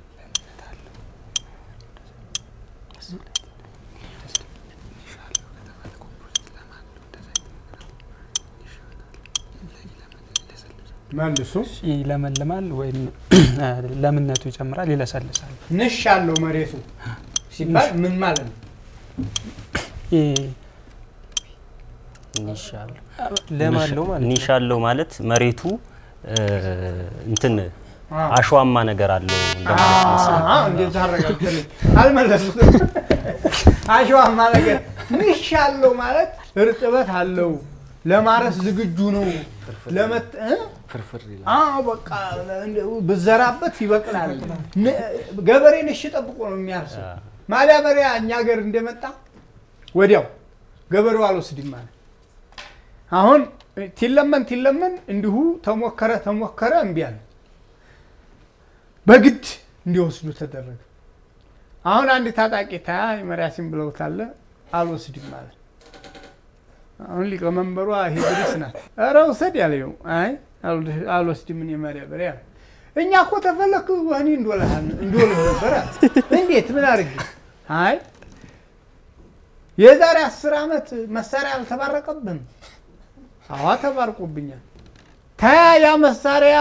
መልሱ። ይለመልማል ወይም ለምነቱ ይጨምራል፣ ይለሰልሳል። ንሽ አለው መሬቱ ሲባል ምን ማለት ነው? ለም አለው ማለት ነው። ኒሽ አለው ማለት መሬቱ እ፣ እንትን አዎ። አሸዋማ ነገር አለው እንደማለት መሰለኝ። አዎ፣ እንደዛ አረጋግጥልኝ። አልመለሱትም። አሸዋማ ነገር ንሽ አለው ማለት እርጥበት አለው፣ ለማረስ ዝግጁ ነው። ለመት እ? ፍርፍር ይላል። አዎ በቃ እንደው ብዘራበት ይበቅላል። ን- ገበሬ ንሽ ጠብቆ ነው የሚያርሰው። ማዳበሪያ እኛ ሀገር እንደመጣ ወዲያው ገበሬው አልወስድም ማለት አሁን ቲለመን ቲለመን እንዲሁ ተሞከረ ተሞከረ እምቢ አለ። በግድ እንዲወስዱ ተደረገ። አሁን አንድ ታጣቂ ታያ መሪያሲን ብለውታለ አልወስድም ማለት አሁን ሊቀመንበሯ ሂድሪስ ናት። ኧረ ውሰድ ያለው አይ አልወድ- አልወስድም እኔ ማዳበሪያ አለ። እኛ እኮ ተፈለክ ወህኒ እንዶልህ እንዶልህ ነበር አለ። እንዴት ምን አድርጌ? አይ የዛሬ አስር ዓመት መሳሪያ አልተባረቀብህም? አዋ ተባርቆብኛል። ታያ ያ መሳሪያ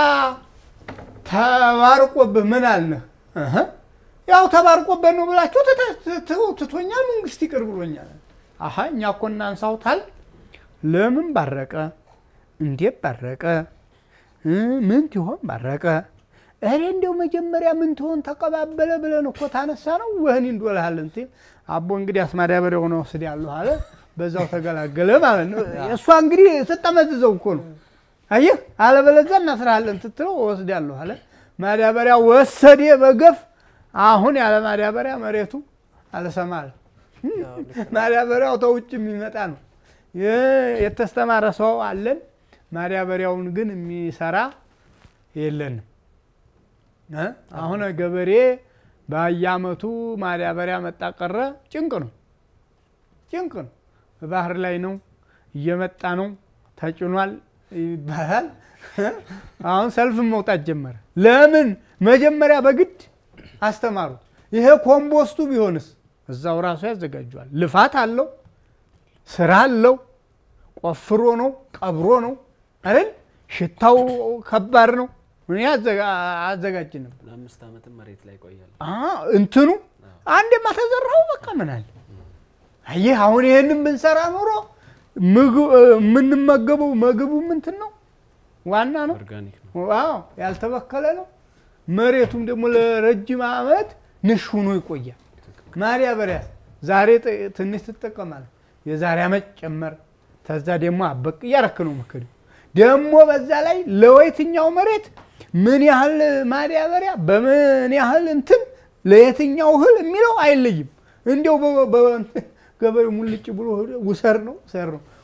ተባርቆብህ ምን አልነህ? እህ፣ ያው ተባርቆበት ነው ብላችሁ ትተ- ትተው- ትቶኛል፣ መንግስት ይቅር ብሎኛል። አሀ እኛ እኮ እናንሳውታል። ለምን ባረቀ? እንዴት ባረቀ? እ፣ ምን ትሆን ባረቀ? እኔ እንዲያው መጀመሪያ ምን ትሆን ተቀባበለ ብለን እኮ ታነሳ ነው ወህኒ እንዶልሃለን ሲል አቦ እንግዲህ አስማዳበሪያ ሆነ ወስድ ያለሁ አለ። በዛው ተገላገለ ማለት ነው። እሷ እንግዲህ ስጠመዝዘው እኮ ነው። አየህ፣ አለበለዚያ እናስራለን ስትለው ወስድ ያለሁ አለ። ማዳበሪያ ወሰደ በገፍ። አሁን ያለ ማዳበሪያ መሬቱ አልሰማ አለ። ማዳበሪያው ተውጭ የሚመጣ ነው። የ- የተስተማረ ሰው አለን። ማዳበሪያውን ግን የሚሰራ የለንም። እ? አሁን ገበሬ በየአመቱ ማዳበሪያ መጣ ቀረ ጭንቅ ነው፣ ጭንቅ ነው። ባህር ላይ ነው እየመጣ ነው ተጭኗል ይባላል። አሁን ሰልፍ መውጣት ጀመረ። ለምን? መጀመሪያ በግድ አስተማሩት። ይሄ ኮምፖስቱ ቢሆንስ እዛው ራሱ ያዘጋጀዋል። ልፋት አለው፣ ስራ አለው፣ ቆፍሮ ነው ቀብሮ ነው አይደል? ሽታው ከባድ ነው። እኔ አዘጋ- አዘጋጅ ነበር። ለአምስት ዓመትም መሬት ላይ ይቆያል። አ እንትኑ አንዴማ ተዘራው በቃ ምን አለ አየህ፣ አሁን ይሄንን ብንሰራ ኖሮ ምግብ የምንመገበው ምግቡ ምንትን ነው ዋና ነው። ኦርጋኒክ ነው። ዋው ያልተበከለ ነው። መሬቱም ደግሞ ለረጅም ዓመት ንሽ ሆኖ ይቆያል። ማዳበሪያ ዛሬ ጥ- ትንሽ ትጠቀማለህ፣ የዛሬ ዓመት ጨመር፣ ተዛ ደግሞ አበቅ እያረክ ነው መከዱ ደግሞ በዛ ላይ ለየትኛው መሬት ምን ያህል ማዳበሪያ በምን ያህል እንትን ለየትኛው እህል የሚለው አይለይም። እንዲያው በ- በ- ገበሬው ሙልጭ ብሎ ሄዶ ውሰር ነው ውሰር ነው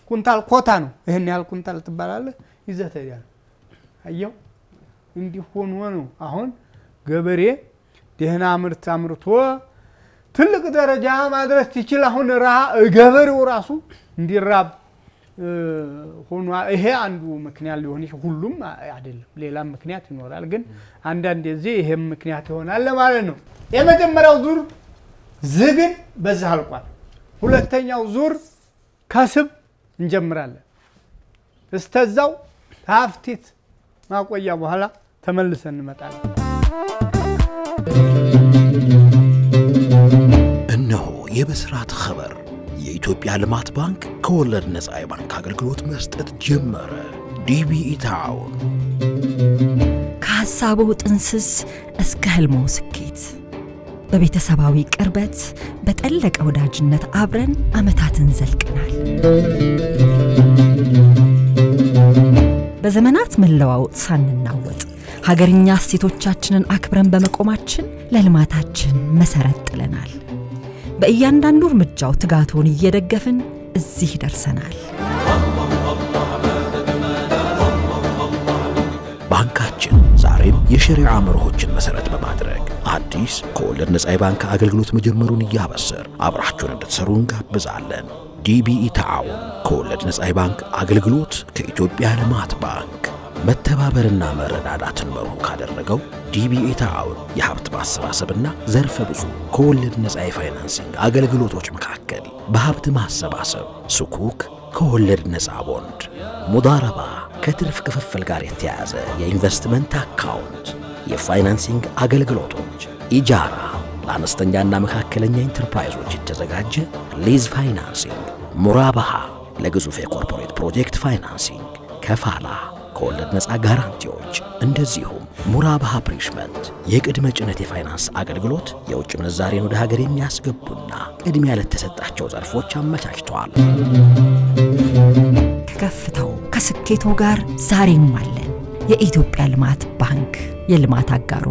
ኩንታል ኮታ ነው። ይህን ያህል ኩንታል ትባላለህ ይዘህ ትሄዳለህ። አየው እንዲህ ሆኖ ነው አሁን ገበሬ ደህና ምርት አምርቶ ትልቅ ደረጃ ማድረስ ትችል። አሁን ገበሬው ራሱ እንዲራብ ሆኗ። ይሄ አንዱ ምክንያት ሊሆን ሁሉም አይደለም፣ ሌላም ምክንያት ይኖራል። ግን አንዳንድ ጊዜ ይሄም ምክንያት ይሆናል ለማለት ነው። የመጀመሪያው ዙር ዝግን በዛ አልቋል። ሁለተኛው ዙር ከስብ እንጀምራለን። እስተዛው ከሀፍቲት ማቆያ በኋላ ተመልሰን እንመጣለን። እነሆ የብስራት ኸበር የኢትዮጵያ ልማት ባንክ ከወለድ ነፃ የባንክ አገልግሎት መስጠት ጀመረ። ዲቢኢ ታውን ከሐሳቡ ጥንስስ እስከ ህልሞ ስኬት በቤተሰባዊ ቅርበት በጠለቀ ወዳጅነት አብረን ዓመታትን ዘልቀናል። በዘመናት መለዋወጥ ሳንናወጥ ሀገርኛ እሴቶቻችንን አክብረን በመቆማችን ለልማታችን መሰረት ጥለናል። በእያንዳንዱ እርምጃው ትጋቶን እየደገፍን እዚህ ደርሰናል። ባንካችን ዛሬም የሸሪዓ መርሆችን መሰረት በማድረግ አዲስ ከወለድ ነፃ የባንክ አገልግሎት መጀመሩን እያበሰር አብራችሁን እንድትሰሩ እንጋብዛለን። ዲቢኢ ተዓውን ከወለድ ነፃ የባንክ አገልግሎት ከኢትዮጵያ ልማት ባንክ መተባበርና መረዳዳትን መርሁ ካደረገው ዲቢኢ ተዓውን የሀብት ማሰባሰብና ዘርፈ ብዙ ከወለድ ነፃ የፋይናንሲንግ አገልግሎቶች መካከል በሀብት ማሰባሰብ ስኩክ ከወለድ ነፃ ቦንድ፣ ሙዳረባ ከትርፍ ክፍፍል ጋር የተያያዘ የኢንቨስትመንት አካውንት፣ የፋይናንሲንግ አገልግሎቶች፣ ኢጃራ ለአነስተኛና መካከለኛ ኢንተርፕራይዞች የተዘጋጀ ሊዝ ፋይናንሲንግ፣ ሙራባሃ ለግዙፍ የኮርፖሬት ፕሮጀክት ፋይናንሲንግ፣ ከፋላ ከወለድ ነፃ ጋራንቲዎች፣ እንደዚሁም ሙራባሃ ፕሪሽመንት የቅድመ ጭነት የፋይናንስ አገልግሎት የውጭ ምንዛሬን ወደ ሀገር የሚያስገቡና ቅድሚያ ለተሰጣቸው ዘርፎች አመቻችተዋል። ከከፍታው ከስኬቶ ጋር ዛሬም አለን። የኢትዮጵያ ልማት ባንክ የልማት አጋሮ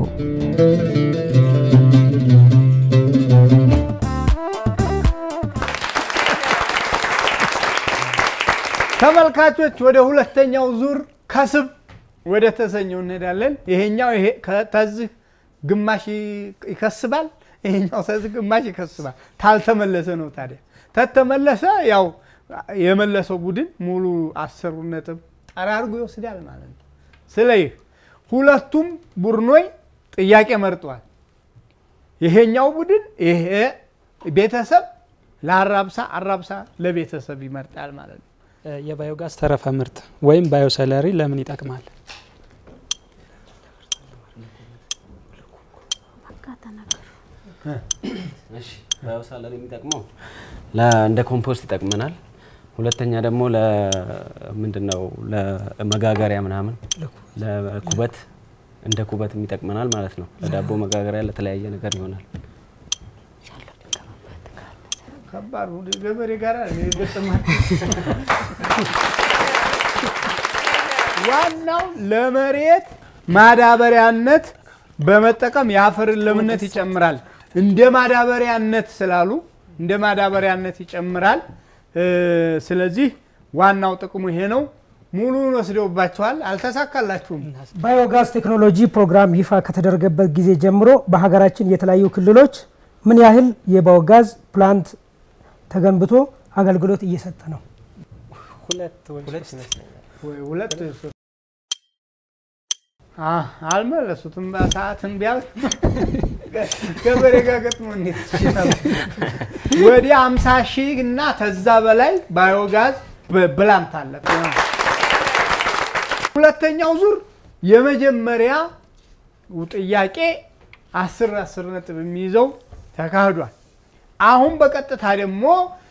ተመልካቾች ወደ ሁለተኛው ዙር ከስብ ወደ ተሰኘው እንሄዳለን። ይሄኛው ይሄ ከዚህ ግማሽ ይከስባል፣ ይሄኛው ከዚህ ግማሽ ይከስባል። ታልተመለሰ ነው ታዲያ። ተተመለሰ ያው የመለሰው ቡድን ሙሉ አስሩ ነጥብ ጠራርጎ ይወስዳል ማለት ነው። ስለዚህ ሁለቱም ቡድኖች ጥያቄ መርጠዋል። ይሄኛው ቡድን ይሄ ቤተሰብ ለአራብሳ አራብሳ ለቤተሰብ ይመርጣል ማለት ነው። የባዮጋዝ ተረፈ ምርት ወይም ባዮሰለሪ ለምን ይጠቅማል? ባዮሳለሪ የሚጠቅመው እንደ ኮምፖስት ይጠቅመናል። ሁለተኛ ደግሞ ለምንድነው ለመጋገሪያ ምናምን ለኩበት እንደ ኩበት ይጠቅመናል ማለት ነው። ለዳቦ መጋገሪያ ለተለያየ ነገር ይሆናል። ከባድ ገበሬ ጋር ገጥማል። ዋናው ለመሬት ማዳበሪያነት በመጠቀም የአፈርን ለምነት ይጨምራል። እንደ ማዳበሪያነት ስላሉ እንደ ማዳበሪያነት ይጨምራል። ስለዚህ ዋናው ጥቅሙ ይሄ ነው። ሙሉን ወስደውባቸዋል፣ አልተሳካላችሁም። ባዮጋዝ ቴክኖሎጂ ፕሮግራም ይፋ ከተደረገበት ጊዜ ጀምሮ በሀገራችን የተለያዩ ክልሎች ምን ያህል የባዮጋዝ ፕላንት ተገንብቶ አገልግሎት እየሰጠ ነው? ሁለት አልመለሱትም። ሰዓትን ቢያልፍ ገበሬ ጋር ገጥሞ እንዴት ይችላል? ወደ አምሳ ሺህ እና ተዛ በላይ ባዮጋዝ ብላንት አለ። ሁለተኛው ዙር የመጀመሪያ ጥያቄ አስር አስር ነጥብ የሚይዘው ተካሂዷል። አሁን በቀጥታ ደግሞ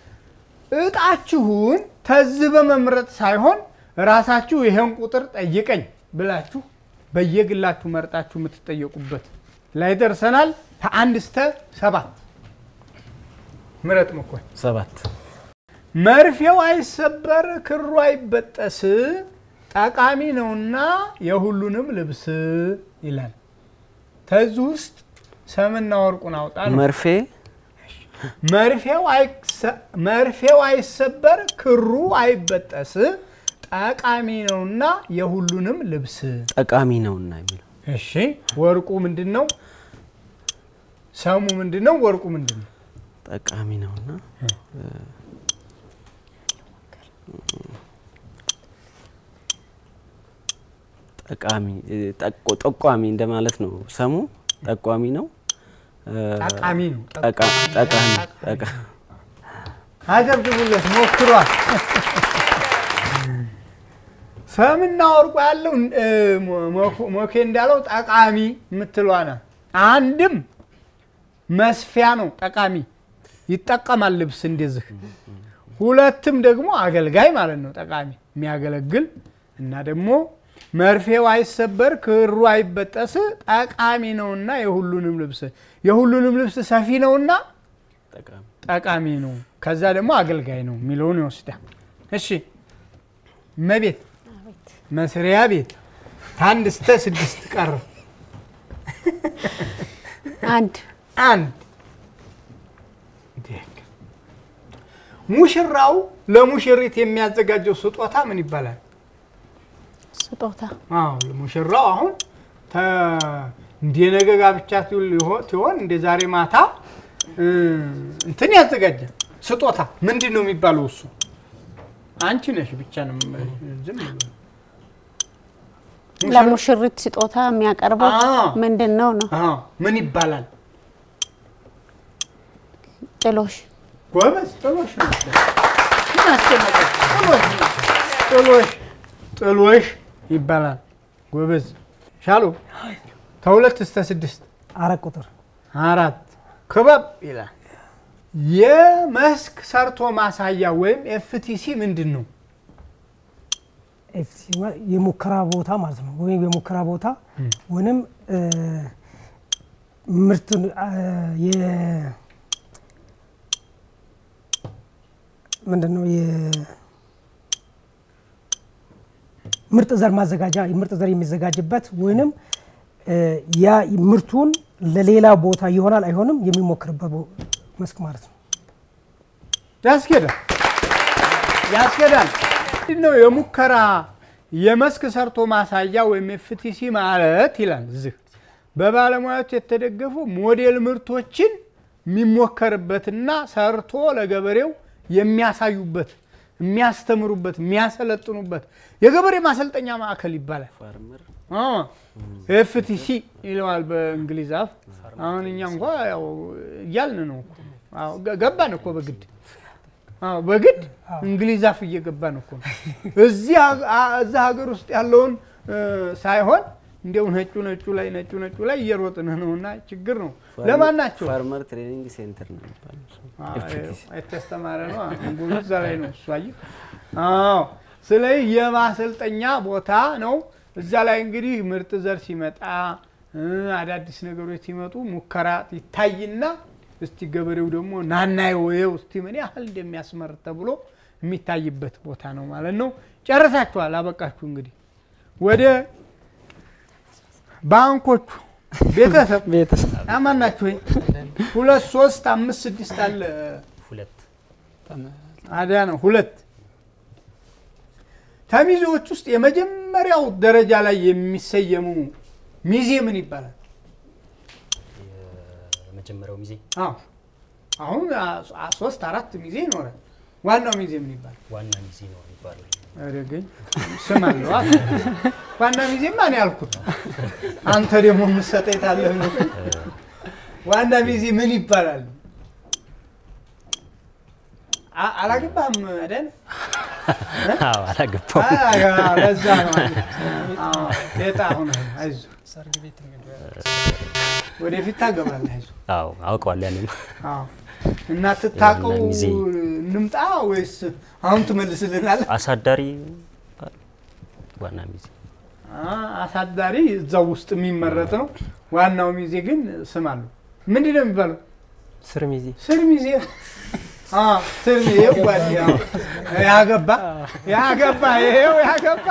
እጣችሁን ተዝ በመምረጥ ሳይሆን ራሳችሁ ይሄን ቁጥር ጠይቀኝ ብላችሁ በየግላችሁ መርጣችሁ የምትጠየቁበት ላይ ደርሰናል። ከአንድ እስከ ሰባት ምረጥ መኮን ሰባት መርፌው አይሰበር ክሩ አይበጠስ ጠቃሚ ነውና የሁሉንም ልብስ ይላል። ተዚህ ውስጥ ሰምና ወርቁን አውጣ ነው። መርፌ መርፌው አይሰ- መርፌው አይሰበር ክሩ አይበጠስ ጠቃሚ ነውና የሁሉንም ልብስ። ጠቃሚ ነውና የሚለው እሺ ወርቁ ምንድን ነው? ሰሙ ምንድን ነው? ወርቁ ምንድን ነው? ጠቃሚ ነውና ጠቃሚ ጠቆ- ጠቋሚ እንደማለት ነው። ሰሙ ጠቋሚ ነው። ጠቃሚ ነው። ጠቃ- ጠቃሚ ጠቃ- አጨብጭቡለት፣ ሞክሯል። ሰምና ወርቁ ያለው እ፣ ሞ- ሞኬ እንዳለው ጠቃሚ የምትለዋ ናት። አንድም መስፊያ ነው ጠቃሚ ይጠቀማል ልብስ እንደዚህ። ሁለትም ደግሞ አገልጋይ ማለት ነው ጠቃሚ የሚያገለግል እና ደግሞ መርፌው አይሰበር ክሩ አይበጠስ ጠቃሚ ነውና የሁሉንም ልብስ የሁሉንም ልብስ ሰፊ ነውና ጠቃሚ ጠቃሚ ነው። ከዛ ደግሞ አገልጋይ ነው የሚለውን ይወስዳል። እሺ እመቤት መስሪያ ቤት ከአንድ እስከ ስድስት ቀረ። አንድ አንድ ደግ። ሙሽራው ለሙሽሪት የሚያዘጋጀው ስጦታ ምን ይባላል? ስጦታ አዎ ሙሽራው አሁን ተ- እንደ ነገ ጋብቻ ሲሆን እንደ ዛሬ ማታ እ፣ እንትን ያዘጋጃል። ስጦታ ምንድን ነው የሚባለው? እሱ አንቺ ነሽ ብቻ ነው ዝም ብሎ ለሙሽሪት ስጦታ የሚያቀርበው አዎ። ምንድን ነው ነው? አዎ፣ ምን ይባላል? ጥሎሽ ጎበዝ ጥሎሽ ነው። ምን አስጨነቀሽ? ጥሎሽ ነው። ጥሎሽ ጥሎሽ ይባላል። ጎበዝ ሻሉ ከሁለት እስከ ስድስት አራት ቁጥር አራት ክበብ ይላል። የመስክ ሰርቶ ማሳያ ወይም ኤፍቲሲ ምንድን ነው? ኤፍሲ ማለት የሙከራ ቦታ ማለት ነው። ወይም የሙከራ ቦታ ወይም እ፣ ምርት የ- ምንድን ነው የምርጥ ዘር ማዘጋጃ ምርጥ ዘር የሚዘጋጅበት ወይንም እ፣ ያ ምርቱን ለሌላ ቦታ ይሆናል አይሆንም የሚሞክርበት ቦ- መስክ ማለት ነው። ያስኬዳል ያስኬዳል። ምንድን ነው የሙከራ የመስክ ሰርቶ ማሳያ ወይም ኤፍቲሲ ማለት ይላል እዚህ በባለሙያዎች የተደገፉ ሞዴል ምርቶችን የሚሞከርበትና ሰርቶ ለገበሬው የሚያሳዩበት የሚያስተምሩበት የሚያሰለጥኑበት የገበሬ ማሰልጠኛ ማዕከል ይባላል። ኤፍቲሲ ይለዋል በእንግሊዝ አፍ። አሁን እኛ እንኳ ያው እያልን ነው እኮ። አዎ፣ ገ- ገባን እኮ በግድ አዎ፣ በግድ እንግሊዝ አፍ እየገባን እኮ ነው። እዚህ ሀገ- አ- እዛ ሀገር ውስጥ ያለውን እ፣ ሳይሆን እንዲያው ነጩ ነጩ ላይ ነጩ ነጩ ላይ እየሮጥን ነውና ችግር ነው። ለማን ናቸው? ፋርመር ትሬኒንግ ሴንተር ነው የሚባለው። ኤፍቲሲ። የተስተማረ ነው ጉሉ እዛ ላይ ነው እሱ አየህ። አዎ ስለዚህ የማሰልጠኛ ቦታ ነው። እዛ ላይ እንግዲህ ምርጥ ዘር ሲመጣ እ፣ አዳዲስ ነገሮች ሲመጡ ሙከራ ይታይና እስቲ ገበሬው ደግሞ ናና ወየው እስቲ ምን ያህል እንደሚያስመርት ተብሎ የሚታይበት ቦታ ነው ማለት ነው። ጨርሳችኋል፣ አበቃችሁ። እንግዲህ ወደ ባንኮቹ ቤተሰብ ቤተሰብ አማን ናችሁ ወይ? ሁለት ሶስት አምስት ስድስት አለ ሁለት አዲያ ነው ሁለት ከሚዜዎች ውስጥ የመጀመሪያው ደረጃ ላይ የሚሰየሙ ሚዜ ምን ይባላል? የመጀመሪያው ሚዜ አዎ አሁን አ- አ- ሶስት አራት ሚዜ ይኖራል። ዋናው ሚዜ ምን ይባላል? ዋና ሚዜ ነው የሚባለው። ኧረ ግን ስም አለው አ- ዋና ሚዜማ ነው ያልኩት። አንተ ደግሞ የምትሰጠኝ ታለህ ነው። ዋና ሚዜ ምን ይባላል? አ- አላገባህም አደን? አዎ አላገባው አ- ለዛ ነው አዎ፣ ጤጣ ሆነህ አይዞህ፣ ሰርግ ቤት ወደፊት ታገባለህ። አይዞህ አዎ አውቀዋለሁ ያኔም አዎ። እና ትታቀው የዋና ሚዜ። እንምጣ ወይስ አሁን ትመልስልናለህ? አሳዳሪ ዋና ሚዜ አ- አሳዳሪ እዛው ውስጥ የሚመረጥ ነው። ዋናው ሚዜ ግን ስም አለው። ምንድን ነው የሚባለው? ስር ሚዜ ስር ሚዜ አ፣ ስር ሚዜ ጓድ ያው ያገባ ያገባ ይሄው ያገባ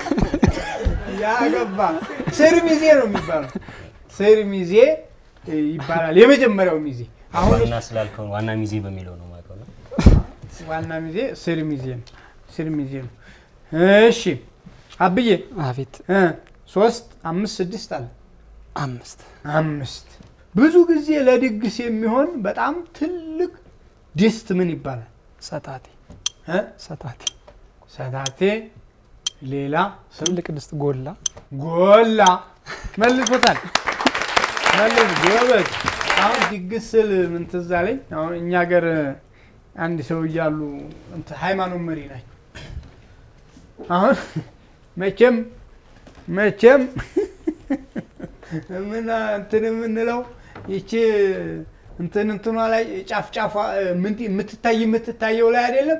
ያገባ ስር ሚዜ ነው የሚባለው። ስር ሚዜ እ, ይባላል። የመጀመሪያው ሚዜ አሁን ዋና ስላልከው ዋና ሚዜ በሚለው ነው የማውቀው ነው። ዋና ሚዜ ስር ሚዜ ነው። ስር ሚዜ ነው። እሺ አብዬ አቤት እ ሶስት አምስት ስድስት አለ አምስት አምስት ብዙ ጊዜ ለድግስ የሚሆን በጣም ትልቅ ድስት ምን ይባላል? ሰታቴ እ? ሰታቴ ሰታቴ ሌላ ስም ትልቅ ድስት ጎላ ጎላ መልሶታል። መልስ ጎበዝ። አሁን ድግስ ስል ምን ትዝ አለኝ። አሁን እኛ ሀገር አንድ ሰው እያሉ እንትን ሃይማኖት መሪ ናቸው። አሁን መቼም መቼም ምን እንትን የምንለው ይቺ እንትን እንትኗ ላይ ጫፍ ጫፏ ምን የምትታይ የምትታየው ላይ አይደለም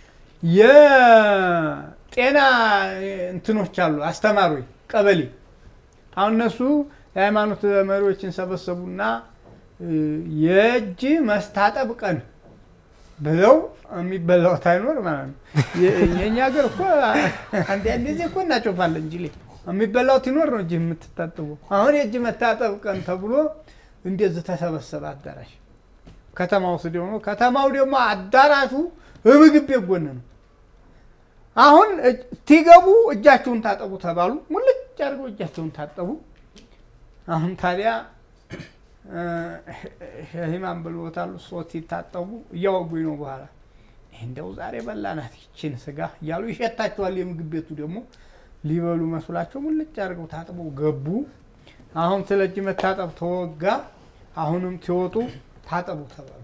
የጤና እንትኖች አሉ አስተማሪዎች ቀበሌ አሁን እነሱ የሃይማኖት መሪዎችን ሰበሰቡና እ፣ የእጅ መስታጠብ ቀን ብለው የሚበላው ታይኖር ማለት ነው። የ- የእኛ ሀገር እኮ አንዳንድ ጊዜ እኮ እናጮፋለን እንጂ ሌ- የሚበላው ትኖር ነው እጅ የምትታጠበው። አሁን የእጅ መታጠብ ቀን ተብሎ እንደዚህ ተሰበሰበ አዳራሽ ከተማ ውስጥ ደግሞ ከተማው ደግሞ አዳራሹ ምግብ ቤት ጎን ነው። አሁን እጅ- ሲገቡ እጃቸውን ታጠቡ ተባሉ። ሙልጭ አድርገው እጃቸውን ታጠቡ። አሁን ታዲያ እ፣ ሸሂማን ብሎታሉ። ሶት ሲታጠቡ እያወጉኝ ነው በኋላ ይህ እንደው ዛሬ በላናት ይችን ስጋ እያሉ ይሸታቸዋል። የምግብ ቤቱ ደግሞ ሊበሉ መስሏቸው ሙልጭ አድርገው ታጥበው ገቡ። አሁን ስለ እጅ መታጠብ ተወጋ። አሁንም ሲወጡ ታጠቡ ተባሉ።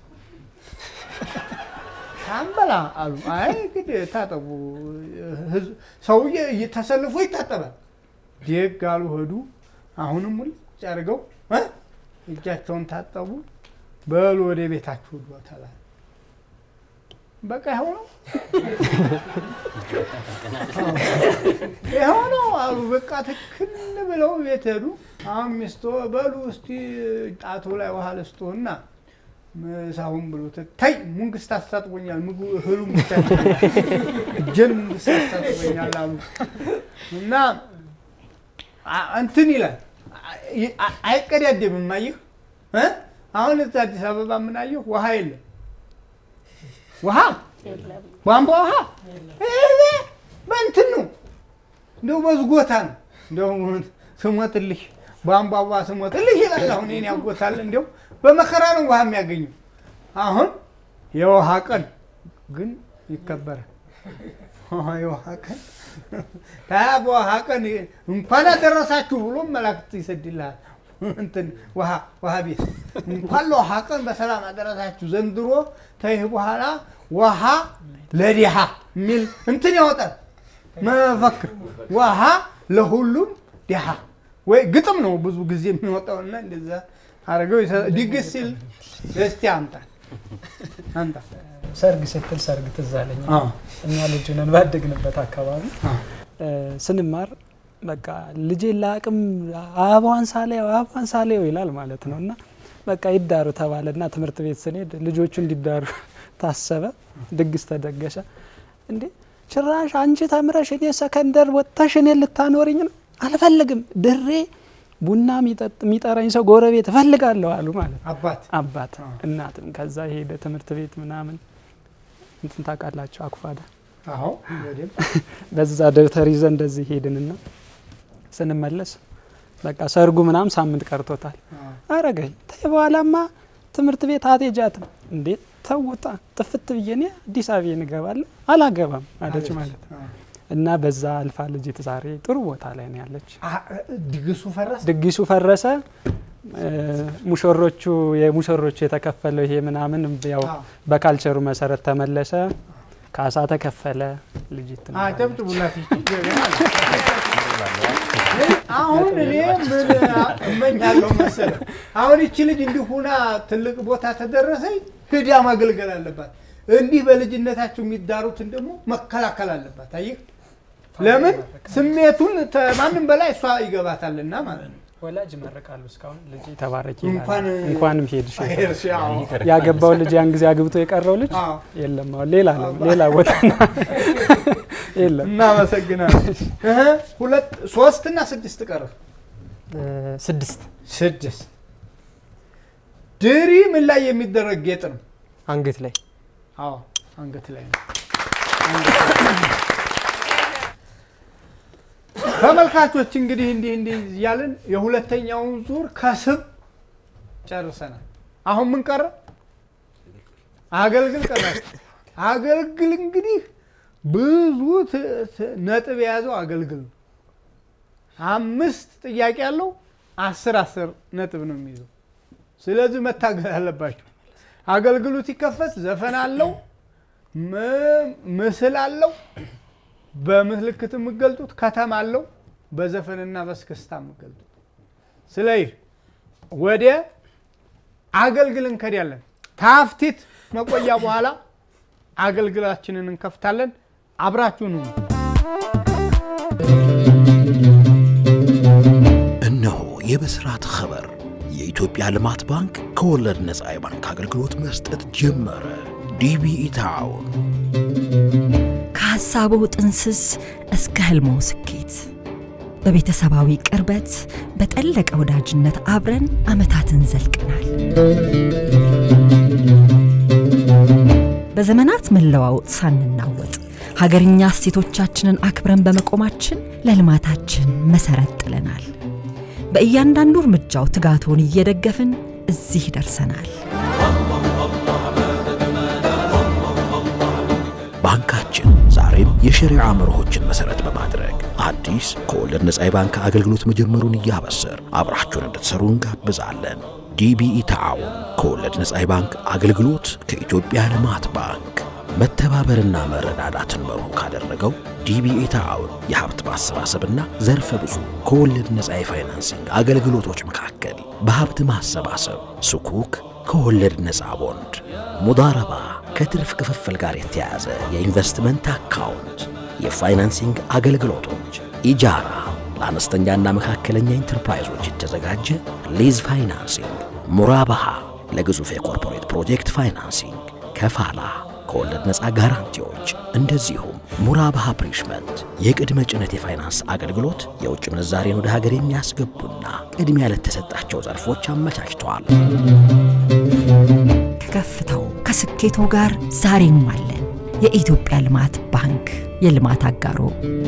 ሳንበላ አሉ። አይ እንግዲህ ታጠቡ፣ ህዝብ ሰውዬ ተሰልፎ ይታጠባል። ደግ አሉ ሄዱ። አሁንም ሙልጭ አድርገው እ እጃቸውን ታጠቡ። በሉ ወደ ቤታችሁ ሂዱ ተባለ። በቃ ይኸው ነው ይኸው ነው አሉ። በቃ ትክል ብለው ቤት ሄዱ። አሁን ሚስቶ በሉ እስቲ ጣቱ ላይ ውሃ ልስጦና ምሳሁን ብሎ ታይ ሙንግስት አስታጥቦኛል፣ ምግቡ እህሉም ብቻ እጄን ሙንግስት አስታጥቦኛል አሉ እና አ- እንትን ይላል አ- አ- አይቀዳደምም። አየህ እ? አሁን እዛ አዲስ አበባ ምን አየሁ ውሃ የለም ውሃ ቧንቧ ውሃ እኔ በእንትን ነው እንደው በዝጎታ ነው እንደው ስሞትልሽ ቧንቧ ውሃ ስሞትልሽ ይላል። አሁን እኔን ያጎታል እንደው በመከራ ነው ውሃ የሚያገኘው። አሁን የውሃ ቀን ግን ይከበራል። ውሃ የውሃ ቀን ታያ በውሃ ቀን እንኳን አደረሳችሁ ብሎ መላእክት ይሰድልሃል። እንትን ውሃ ውሃ ቤት እንኳን ለውሃ ቀን በሰላም አደረሳችሁ ዘንድሮ ተይህ በኋላ ውሃ ለድሃ የሚል እንትን ያወጣል መፈክር ውሃ ለሁሉም ድሃ ወይ ግጥም ነው ብዙ ጊዜ የሚወጣውና እንደዛ አድርገው ይሰ- ድግስ ሲል እስቲ አምጣ አምጣ ሰርግ ስትል ሰርግ ትዝ አለኝ። አዎ። እኛ ልጅ ነን ባደግንበት አካባቢ አዎ። እ፣ ስንማር በቃ ልጄ ለአቅም አበባዋን ሳሌው አበባዋን ሳሌው ይላል ማለት ነው እና በቃ ይዳሩ ተባለ እና ትምህርት ቤት ስንሄድ ልጆቹ እንዲዳሩ ታሰበ። ድግስ ተደገሰ። እንዴ ጭራሽ አንቺ ተምረሽ እኔ ሰከንደር ወጥተሽ እኔ ልታኖርኝ ነው? አልፈልግም ድሬ ቡና የሚጠጥ- የሚጠራኝ ሰው ጎረቤት እፈልጋለሁ አሉ ማለት ነው። አባት አባት እናትም ከዛ ሄደ ትምህርት ቤት ምናምን እንትን ታውቃላችሁ አኩፋዳ አዎ በደምብ በዛ ደብተር ይዘን እንደዚህ ሄድንና ስንመለስ በቃ ሰርጉ ምናምን ሳምንት ቀርቶታል። አረገኝ ተይ በኋላማ ትምህርት ቤት አትሄጃትም እንዴ ተውጣ ጥፍት ብዬ እኔ አዲስ አበባ እንገባለሁ አላገባም አለች ማለት ነው። እና በዛ አልፋ ልጅት ዛሬ ጥሩ ቦታ ላይ ነው ያለች። አ- ድግሱ ፈረሰ። ድግሱ ፈረሰ። እ፣ ሙሽሮቹ የሙሽሮቹ የተከፈለው ይሄ ምናምን ያው አዎ። በካልቸሩ መሰረት ተመለሰ። ካሳ ተከፈለ። ልጅት አጨብጭቡላት። ይቺ ጀግና ናት። አሁን እኔ ምን እመኛለሁ መሰለህ፣ አሁን ይቺ ልጅ እንዲህ ሁና ትልቅ ቦታ ተደረሰኝ፣ ሂዳ ማገልገል አለባት። እንዲህ በልጅነታቸው የሚዳሩትን ደግሞ መከላከል አለባት። አየህ፣ ለምን ስሜቱን ተ- ማንም በላይ እሷ ይገባታልና ማለት ነው። ወላጅ ይመርቃሉ። እስካሁን ልጅ ተባረኪ እንኳን እንኳንም ሄድሽ ሄድሽ፣ አዎ። ያገባው ልጅ ያን ጊዜ አግብቶ የቀረው ልጅ አዎ። የለም አሁን ሌላ ነው ሌላ ቦታ ነው። የለም እናመሰግናለን። እህ፣ ሁለት ሶስት እና ስድስት ቀረ። ስድስት ስድስት ድሪ ምን ላይ የሚደረግ ጌጥ ነው? አንገት ላይ አዎ አንገት ላይ ነው። አንገት ላይ። ተመልካቾች እንግዲህ እንዲህ እንዲህ እያልን የሁለተኛውን ዙር ከስብ ጨርሰናል። አሁን ምን ቀረ? አገልግል ቀራችሁ። አገልግል እንግዲህ ብዙ ት- ት- ነጥብ የያዘው አገልግል ነው። አምስት ጥያቄ ያለው አስር አስር ነጥብ ነው የሚይዘው። ስለዚህ መታገል አለባቸው። አገልግሉ ሲከፈት ዘፈን አለው፣ ም- ምስል አለው፣ በምልክት የምገልጡት ከተማ አለው፣ በዘፈንና በስክስታ የምገልጡት። ስለዚህ ወደ አገልግል እንከዳለን። ታፍቲት መቆያ በኋላ አገልግላችንን እንከፍታለን። አብራችሁን ሁኑ። እነሆ የብስራት ኸበር የኢትዮጵያ ልማት ባንክ ከወለድ ነፃ የባንክ አገልግሎት መስጠት ጀመረ። ዲቢኢ ታውን ከሐሳቡ ጥንስስ እስከ ህልሞ ስኬት በቤተሰባዊ ቅርበት በጠለቀ ወዳጅነት አብረን ዓመታትን ዘልቀናል። በዘመናት መለዋወጥ ሳንናወጥ ሀገርኛ እሴቶቻችንን አክብረን በመቆማችን ለልማታችን መሰረት ጥለናል። በእያንዳንዱ እርምጃው ትጋቶን እየደገፍን እዚህ ደርሰናል። ባንካችን ዛሬም የሸሪዓ መርሆችን መሰረት በማድረግ አዲስ ከወለድ ነፃ የባንክ አገልግሎት መጀመሩን እያበሰር አብራችሁን እንድትሰሩ እንጋብዛለን። ዲቢኢ ተዓውን ከወለድ ነፃ የባንክ አገልግሎት ከኢትዮጵያ ልማት ባንክ መተባበርና መረዳዳትን መርሁ ካደረገው ዲቢኢ ተዓውን የሀብት ማሰባሰብና ዘርፈ ብዙ ከወለድ ነፃ የፋይናንሲንግ አገልግሎቶች መካከል በሀብት ማሰባሰብ ስኩክ ከወለድ ነፃ ቦንድ፣ ሙዳረባ ከትርፍ ክፍፍል ጋር የተያያዘ የኢንቨስትመንት አካውንት፣ የፋይናንሲንግ አገልግሎቶች፣ ኢጃራ ለአነስተኛና መካከለኛ ኢንተርፕራይዞች የተዘጋጀ ሊዝ ፋይናንሲንግ፣ ሙራባሃ ለግዙፍ የኮርፖሬት ፕሮጀክት ፋይናንሲንግ፣ ከፋላ ከወለድ ነፃ ጋራንቲዎች፣ እንደዚሁም ሙራባሃ ፕሪሽመንት የቅድመ ጭነት የፋይናንስ አገልግሎት የውጭ ምንዛሬን ወደ ሀገር የሚያስገቡና ቅድሚያ ለተሰጣቸው ዘርፎች አመቻችተዋል። ከከፍታው ከስኬቶ ጋር ዛሬም አለን። የኢትዮጵያ ልማት ባንክ የልማት አጋሮ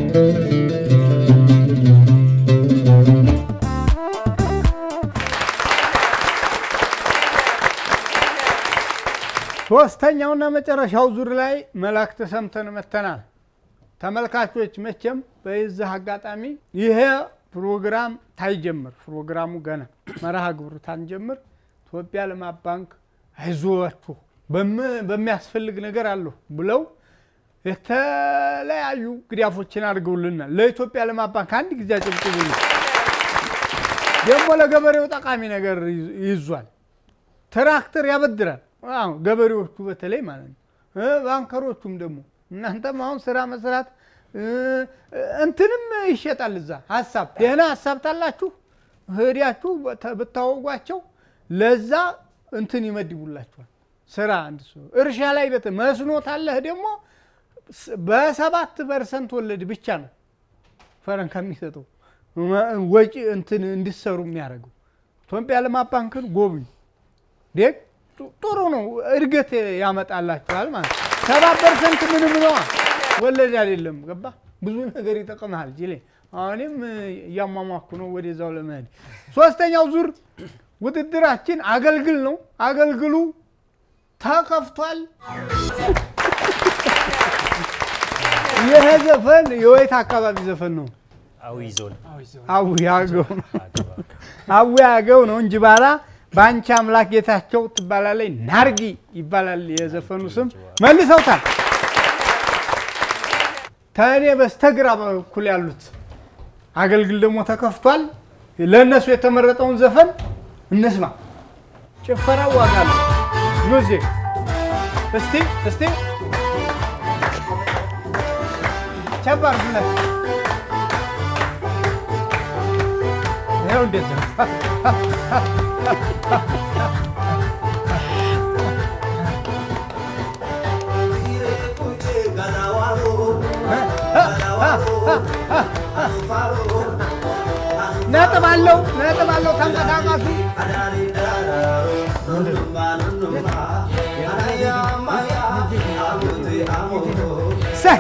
ሶስተኛውና መጨረሻው ዙር ላይ መላእክት ሰምተን መተናል። ተመልካቾች መቼም በዚህ አጋጣሚ ይሄ ፕሮግራም ታይጀምር ፕሮግራሙ ገና መርሃ ግብሩ ታንጀምር ኢትዮጵያ ልማት ባንክ አይዞችሁ በም- በሚያስፈልግ ነገር አለሁ ብለው የተለያዩ ግዳፎችን አድርገውልናል። ለኢትዮጵያ ልማት ባንክ አንድ ጊዜ አጨብጭቡልኝ። ደግሞ ለገበሬው ጠቃሚ ነገር ይዝ- ይዟል። ትራክተር ያበድራል። አዎ ገበሬዎቹ በተለይ ማለት ነው። እ ባንከሮቹም ደግሞ እናንተም አሁን ስራ መስራት እ፣ እንትንም ይሸጣል እዛ ሀሳብ ደህና ሀሳብ ታላችሁ ሄዳችሁ በተ- ብታወጓቸው ለዛ እንትን ይመድቡላችኋል። ስራ አንድ ሰው እርሻ ላይ በት መስኖ ታለህ ደግሞ ስ- በሰባት ፐርሰንት ወለድ ብቻ ነው ፈረን ከሚሰጠው መ- ወጪ እንትን እንዲሰሩ የሚያደርገው ኢትዮጵያ ልማት ባንክን ጎብኙ። ደግ ጡ- ጥሩ ነው፣ እድገት ያመጣላችኋል ማለት ነው። ሰባት ፐርሰንት ምንም ነዋ፣ ወለድ አይደለም። ገባ ብዙ ነገር ይጠቅምሃል። ጅሌ አሁንም እያሟሟኩ ነው ወደዛው ለመሄድ። ሶስተኛው ዙር ውድድራችን አገልግል ነው። አገልግሉ ተከፍቷል። ይሄ ዘፈን የወይት አካባቢ ዘፈን ነው? አዊ ዞን አዊ አገው ነው። አዊ አገው ነው እንጂ ባላ በአንቺ አምላክ ጌታቸው ትባላለች። ናርጊ ይባላል የዘፈኑ ስም። መልሰውታል። ከእኔ በስተግራ በኩል ያሉት አገልግል ደግሞ ተከፍቷል። ለእነሱ የተመረጠውን ዘፈን እንስማ። ጭፈራ ዋጋ አለው። ሙዚክ እስቲ እስቲ ቸባር ብለት ይኸው እንዴት ነው ነጥብ አለው ነጥብ አለው። ተንቀሳቀሱ። ሰይ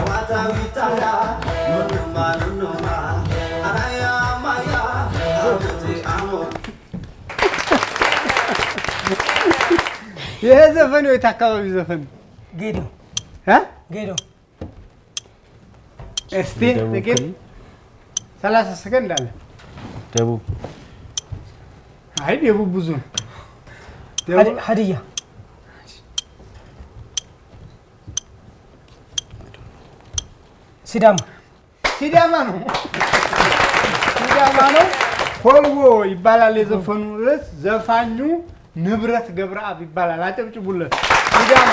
ይሄ ዘፈን የት አካባቢ ዘፈን ነው? ጌዶ እ? ጌዶ እስቲ ጥቂት ሰላሳ ሰከንድ አለ። ደቡብ አይ ደቡብ ብዙ ነው። ደቡብ ሀዲ- ሀዲያ ሲዳማ ሲዳማ ነው። ሲዳማ ነው። ኮልቦ ይባላል የዘፈኑ ርዕስ። ዘፋኙ ንብረት ገብረአብ ይባላል። አጨብጭቡለት። ሲዳማ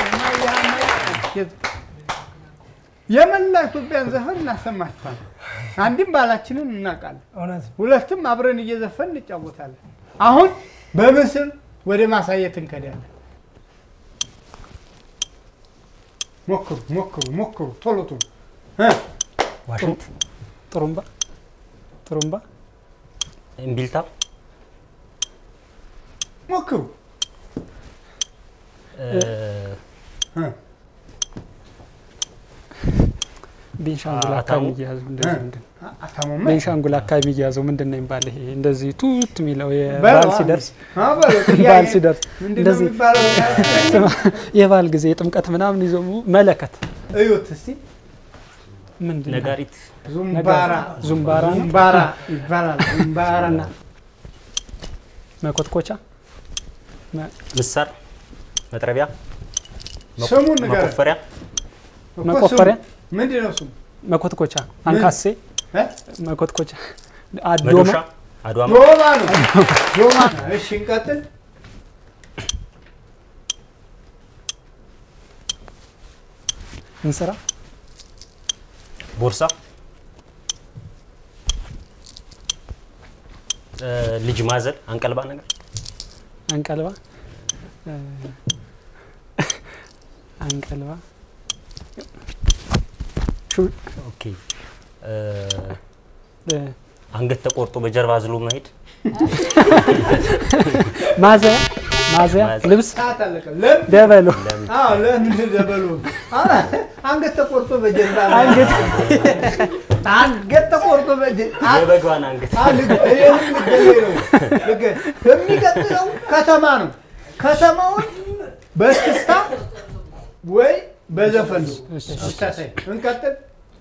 የመላ ኢትዮጵያን ዘፈን እናሰማችኋለን። አንድም ባህላችንን እናውቃለን፣ እውነት ነው። ሁለትም አብረን እየዘፈን እንጫወታለን። አሁን በምስል ወደ ማሳየት እንከዳለን። ሞክሩ ሞክሩ ሞክሩ ቶሎ ቶሎ እ ዋሽንት፣ ጥሩምባ ጥሩምባ እምቢልታ፣ ሞክሩ እ፣ እ ቤንሻንጉል አታሙ? አካባቢ የሚያዙ እንደዚህ ምንድን አታሞመ ቤንሻንጉል አካባቢ የሚያዘው ምንድን ነው የሚባል ይሄ እንደዚህ ቱት የሚለው በለው የበዓል አንዴ። ሲደርስ አ በለው፣ ጥያቄ በዓል ሲደርስ ምንድን ነው እንደዚህ የሚባለው? የበዓል ጊዜ የጥምቀት ምናምን ይዞ መለከት እዩት እስቲ ምንድን ነው? ነጋሪት፣ ዙምባራ ዙምባራ ነው። ዙምባራ ይባላል። ዙምባራ መኮትኮቻ መ- ምሳር፣ መጥረቢያ፣ መቆ- ስሙን ንገረን። መቆፈሪያ፣ እኮ መቆፈሪያ ስሙ ምንድን ነው ስሙ? መኮትኮቻ አንካሴ እ? መኮትኮቻ አዶማ መዶሻ፣ አድዋማ፣ ዶማ ነው ዶማ ነው። እሺ እንቀጥል። እንስራ ቦርሳ፣ እ፣ ልጅ ማዘል፣ አንቀልባ ነገር፣ አንቀልባ እ፣ አንቀልባ ሹ- ኦኬ እ፣ እ፣ አንገት ተቆርጦ በጀርባ አዝሎ መሄድ፣ ማዘያ ማዘያ ማዘያ። ልብስ ሰዓት አለቀ። ለምን? ደበሎ አዎ ለምን ደበሉ? አ፣ አንገት ተቆርጦ በጀርባ ላይ- አንገት አንገት ተቆርጦ በጀርባ የበጓን አንገት የሚቀጥለው ከተማ ነው። ከተማውን በእስክስታ ወይ በዘፈን ነው የምታሳይ። እንቀጥል።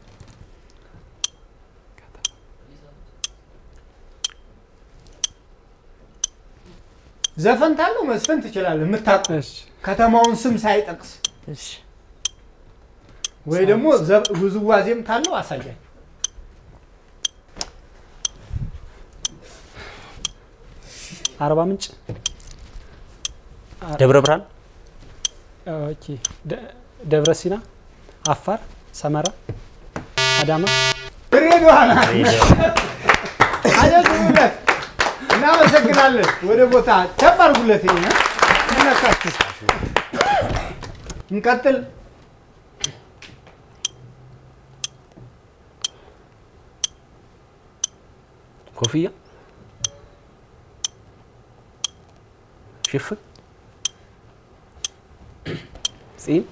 ዘፈን ታለው መዝፈን ትችላለህ። የምታውቀው እሺ ከተማውን ስም ሳይጠቅስ እሺ ወይ ደግሞ ዘ- ውዝዋዜም ታለው አሳያቸው። አርባ ምንጭ ደብረ ብርሃን፣ ኦኬ ደ- ደብረ ሲና አፋር ሰመራ አዳማ ድሬዳዋ ናት። አጀግኑለት። እናመሰግናለን። ወደ ቦታ ቸብ አድርጉለት። ይሄ እ? ምን ነካችሁ? እንቀጥል። ኮፍያ፣ ሽፍን፣ ጺም፣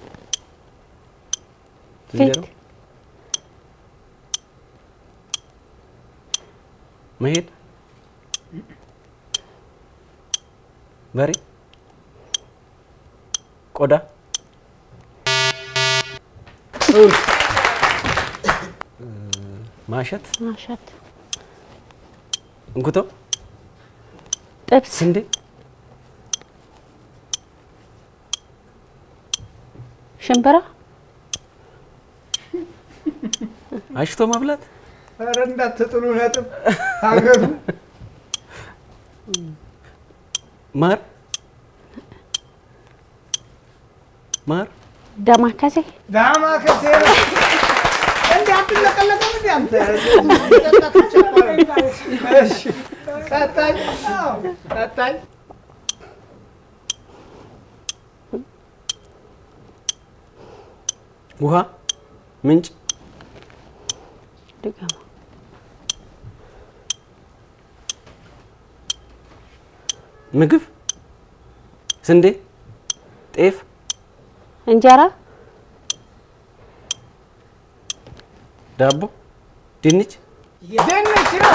ዝንጀሮ፣ መሄድ፣ በሬ፣ ቆዳ፣ ማሸት፣ ማሸት፣ እንኩቶ፣ ጥብስ፣ ስንዴ፣ ሽምብራ፣ አሽቶ መብላት፣ ኧረ እንዳትጥሉ ነጥብ ሀገሩ ማር ማር ዳማከሴ፣ ዳማ ከሴ እንዲ አትለቀለቅም እንዲ አንተ እሺ፣ ቀጣይ አዎ፣ ቀጣይ ውሃ ምንጭ ድገማ፣ ምግብ፣ ስንዴ፣ ጤፍ፣ እንጀራ፣ ዳቦ፣ ድንች ድንች ነው።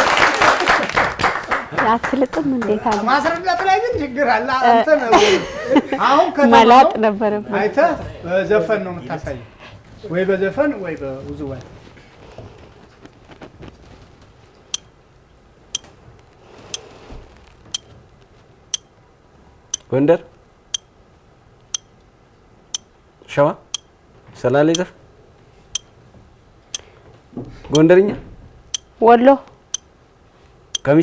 አትልጥም እንዴት አለ ማስረዳት ላይ ግን ችግር አለ። እንትን አሁን ከተማ መላጥ ነው። ነበረብን። አይተህ በዘፈን ነው የምታሳየው፣ ወይ በዘፈን ወይ በውዝዋዜ። ጎንደር፣ ሸዋ፣ ሰላሌ ዘፈን፣ ጎንደርኛ፣ ወሎ፣ ከሚሴ፣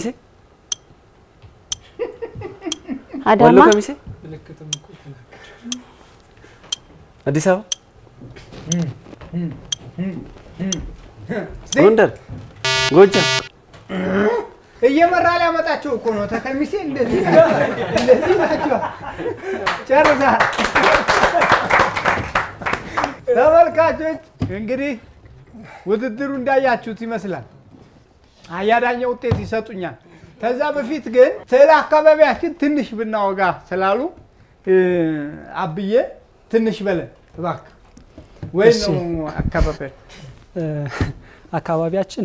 ወሎ አዳማ፣ ከሚሴ፣ አዲስ አበባ፣ ጎንደር፣ ጎጃም እየመራ ሊያመጣቸው እኮ ነው። ተከሚሴ እንደዚህ እንደዚህ ናቸው። ጨርሰሃል። ተመልካቾች እንግዲህ ውድድሩ እንዳያችሁት ይመስላል። አያዳኛ ውጤት ይሰጡኛል። ከዛ በፊት ግን ስለ አካባቢያችን ትንሽ ብናወጋ ስላሉ እ፣ አብዬ ትንሽ በለን እባክህ። ወይ እሺ። ነው አካባቢያችን እ፣ አካባቢያችን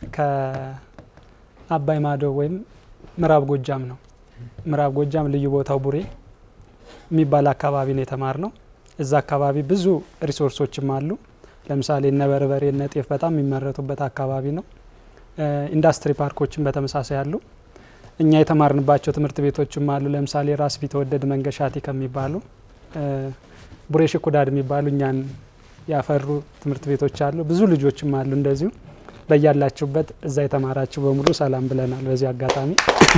ከአባይ ማዶ ወይም ምዕራብ ጎጃም ነው። ምዕራብ ጎጃም ልዩ ቦታው ቡሬ የሚባል አካባቢ ነው የተማር ነው። እዛ አካባቢ ብዙ ሪሶርሶችም አሉ። ለምሳሌ እነ በርበሬ እነ ጤፍ በጣም የሚመረቱበት አካባቢ ነው። እ፣ ኢንዱስትሪ ፓርኮችን በተመሳሳይ አሉ። እኛ የተማርንባቸው ትምህርት ቤቶችም አሉ። ለምሳሌ ራስ ቢትወደድ መንገሻቲ ከሚባሉ እ፣ ቡሬ ሽኩዳድ የሚባሉ እኛን ያፈሩ ትምህርት ቤቶች አሉ። ብዙ ልጆችም አሉ እንደዚሁ። በያላችሁበት እዛ የተማራችሁ በሙሉ ሰላም ብለናል በዚህ አጋጣሚ።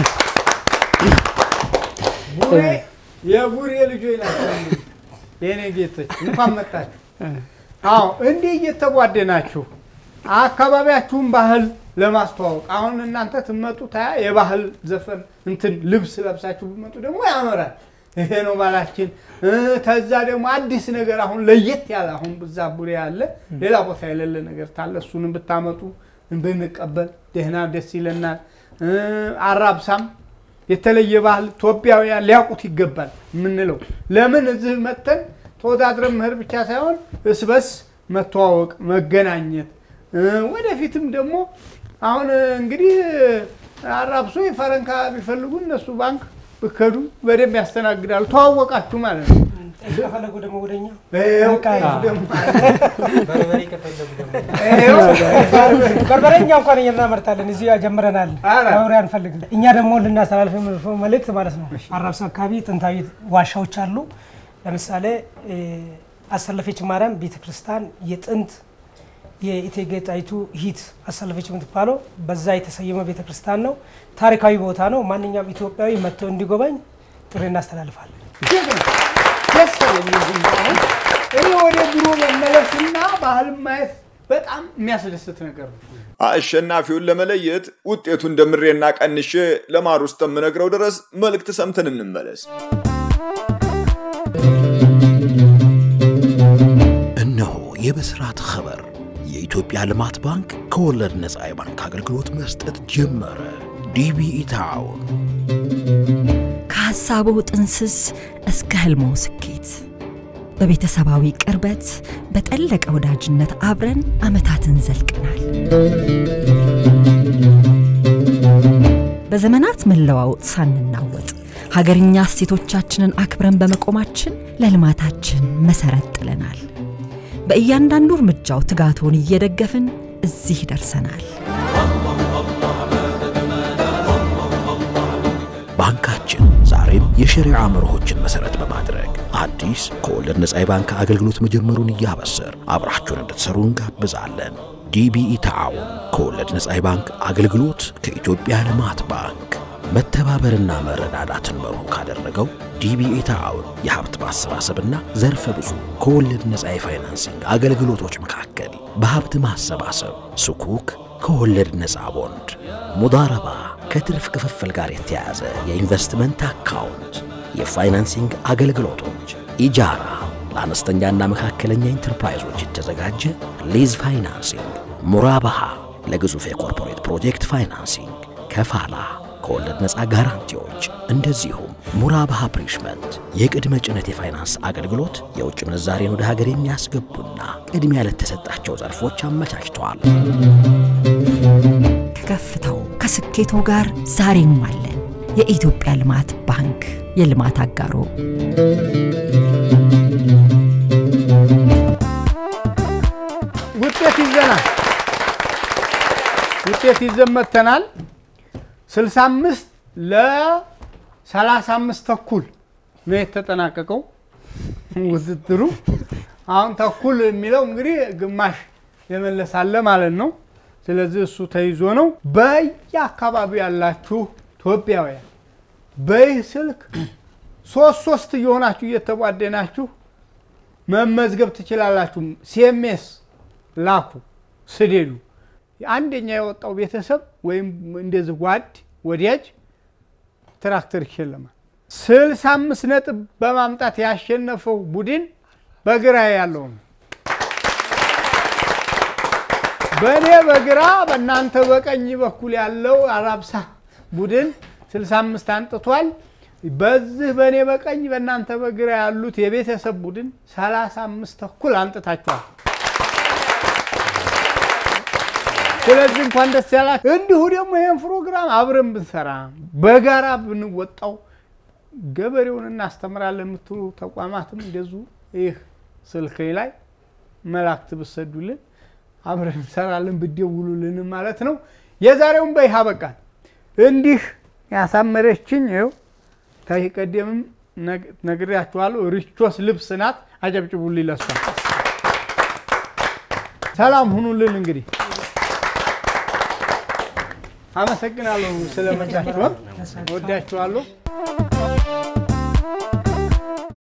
ቡሬ የቡሬ ልጆች ናቸው። እንግዲህ የኔ ጌቶች እንኳን መጣችሁ። አዎ እንዲህ እየተጓደናችሁ አካባቢያችሁን ባህል ለማስተዋወቅ አሁን እናንተ ትመጡ ታያ የባህል ዘፈን እንትን ልብስ ለብሳችሁ ብመጡ ደግሞ ያምራል። ይሄ ነው ባህላችን። እ፣ ከዛ ደግሞ አዲስ ነገር አሁን ለየት ያለ አሁን ብዛ ቡሬ ያለ ሌላ ቦታ የሌለ ነገር ታለ እሱንም ብታመጡ ብንቀበል ደህና ደስ ይለናል። እ፣ አራብሳም የተለየ ባህል ኢትዮጵያውያን ሊያውቁት ይገባል የምንለው ለምን እዚህ መጥተን ተወዳድረን መሄድ ብቻ ሳይሆን እስበስ መተዋወቅ፣ መገናኘት እ፣ ወደፊትም ደግሞ አሁን እንግዲህ አራብሶ የፈረንካ ቢፈልጉ እነሱ ባንክ ብከዱ በደንብ ያስተናግዳሉ። ተዋወቃችሁ ማለት ነው። ከፈለጉ ደግሞ ወደኛ ይኸው በቃ ጤፍ ደግሞ በርበሬ ከፈለጉ ደግሞ ይኸው በርበሬኛ እንኳን እኛ እናመርታለን እዚህ ጀምረናል። ኧረ። በርበሬ አንፈልግም። እኛ ደግሞ ልናስተላልፍ የምንፈልገው መልእክት ማለት ነው። አራብሳ አካባቢ ጥንታዊ ዋሻዎች አሉ። ለምሳሌ እ፣ አሰለፈች ማርያም ቤተክርስቲያን የጥንት የእቴጌ ጣይቱ ሂት አሰለፈች የምትባለው በዛ የተሰየመ ቤተክርስቲያን ነው። ታሪካዊ ቦታ ነው። ማንኛውም ኢትዮጵያዊ መጥቶ እንዲጎበኝ ጥሪ እናስተላልፋለን። ደስ አለኝ እዚህ አሁን እኔ ወደ ድሮ መመለስና ባህል ማየት በጣም የሚያስደስት ነገር ነው። አሸናፊውን ለመለየት ውጤቱ እንደምሬና ቀንሼ ለማሩ ውስጥ የምነግረው ድረስ መልእክት ሰምተን እንመለስ። እነሆ የብስራት ኸበር የኢትዮጵያ ልማት ባንክ ከወለድ ነፃ የባንክ አገልግሎት መስጠት ጀመረ። ዲቢኢ ታውን ከሐሳቡ ጥንስስ እስከ ህልሞ ስኬት በቤተሰባዊ ቅርበት በጠለቀ ወዳጅነት አብረን ዓመታትን ዘልቀናል። በዘመናት መለዋወጥ ሳንናወጥ ሀገርኛ እሴቶቻችንን አክብረን በመቆማችን ለልማታችን መሰረት ጥለናል። በእያንዳንዱ እርምጃው ትጋቶን እየደገፍን እዚህ ደርሰናል። ባንካችን ዛሬም የሸሪዓ መርሆችን መሰረት በማድረግ አዲስ ከወለድ ነፃ የባንክ አገልግሎት መጀመሩን እያበሰር አብራችሁን እንድትሰሩ እንጋብዛለን። ዲቢኢ ተዓውን ከወለድ ነፃ የባንክ አገልግሎት ከኢትዮጵያ ልማት ባንክ መተባበርና መረዳዳትን መርሁ ካደረገው ዲቢኢ ተዓውን የሀብት ማሰባሰብና ዘርፈ ብዙ ከወለድ ነፃ የፋይናንሲንግ አገልግሎቶች መካከል በሀብት ማሰባሰብ ስኩክ ከወለድ ነፃ ቦንድ፣ ሙዳረባ ከትርፍ ክፍፍል ጋር የተያያዘ የኢንቨስትመንት አካውንት፣ የፋይናንሲንግ አገልግሎቶች፣ ኢጃራ ለአነስተኛና መካከለኛ ኢንተርፕራይዞች የተዘጋጀ ሊዝ ፋይናንሲንግ፣ ሙራባሃ ለግዙፍ የኮርፖሬት ፕሮጀክት ፋይናንሲንግ፣ ከፋላ ከወለድ ነፃ ጋራንቲዎች እንደዚሁም ሙራባሃ ፕሪሽመንት የቅድመ ጭነት የፋይናንስ አገልግሎት የውጭ ምንዛሬን ወደ ሀገር የሚያስገቡና ቅድሚያ ለተሰጣቸው ዘርፎች አመቻችተዋል። ከከፍታው ከስኬቶ ጋር ዛሬም አለን። የኢትዮጵያ ልማት ባንክ የልማት አጋሮ ውጤት ይዘናል። ውጤት ይዘን መጥተናል። 65 ለ35 ተኩል ነው የተጠናቀቀው ውድድሩ። አሁን ተኩል የሚለው እንግዲህ ግማሽ የመለሳለ ማለት ነው። ስለዚህ እሱ ተይዞ ነው። በየአካባቢው ያላችሁ ኢትዮጵያውያን በይህ ስልክ ሶስት ሶስት እየሆናችሁ እየተቧደናችሁ መመዝገብ ትችላላችሁ። ሲኤምኤስ ላኩ ስደዱ። አንደኛ የወጣው ቤተሰብ ወይም እንደዚህ ጓድ ወዳጅ ትራክተር ይሸለማል። ስልሳ አምስት ነጥብ በማምጣት ያሸነፈው ቡድን በግራ ያለው ነው። በእኔ በግራ በእናንተ በቀኝ በኩል ያለው አራብሳ ቡድን 65 አንጥቷል። በዚህ በእኔ በቀኝ በእናንተ በግራ ያሉት የቤተሰብ ቡድን 35 ተኩል አንጥታችኋል። ስለዚህ እንኳን ደስ ያላችሁ። እንዲሁ ደግሞ ይህን ፕሮግራም አብረን ብንሰራ በጋራ ብንወጣው ገበሬውን እናስተምራለን የምትሉ ተቋማትም እንደዚሁ ይህ ስልክ ላይ መላእክት ብሰዱልን አብረን እንሰራለን ብደውሉልን ማለት ነው። የዛሬውን በይህ አበቃል። እንዲህ ያሳመረችኝ ይኸው ከዚህ ቀደምም ነግሬያችኋለሁ። ሪቾስ ልብስ ናት። አጨብጭቡልኝ ለሷ። ሰላም ሁኑልን። እንግዲህ አመሰግናለሁ ስለመጣችሁ፣ ወዳችኋለሁ።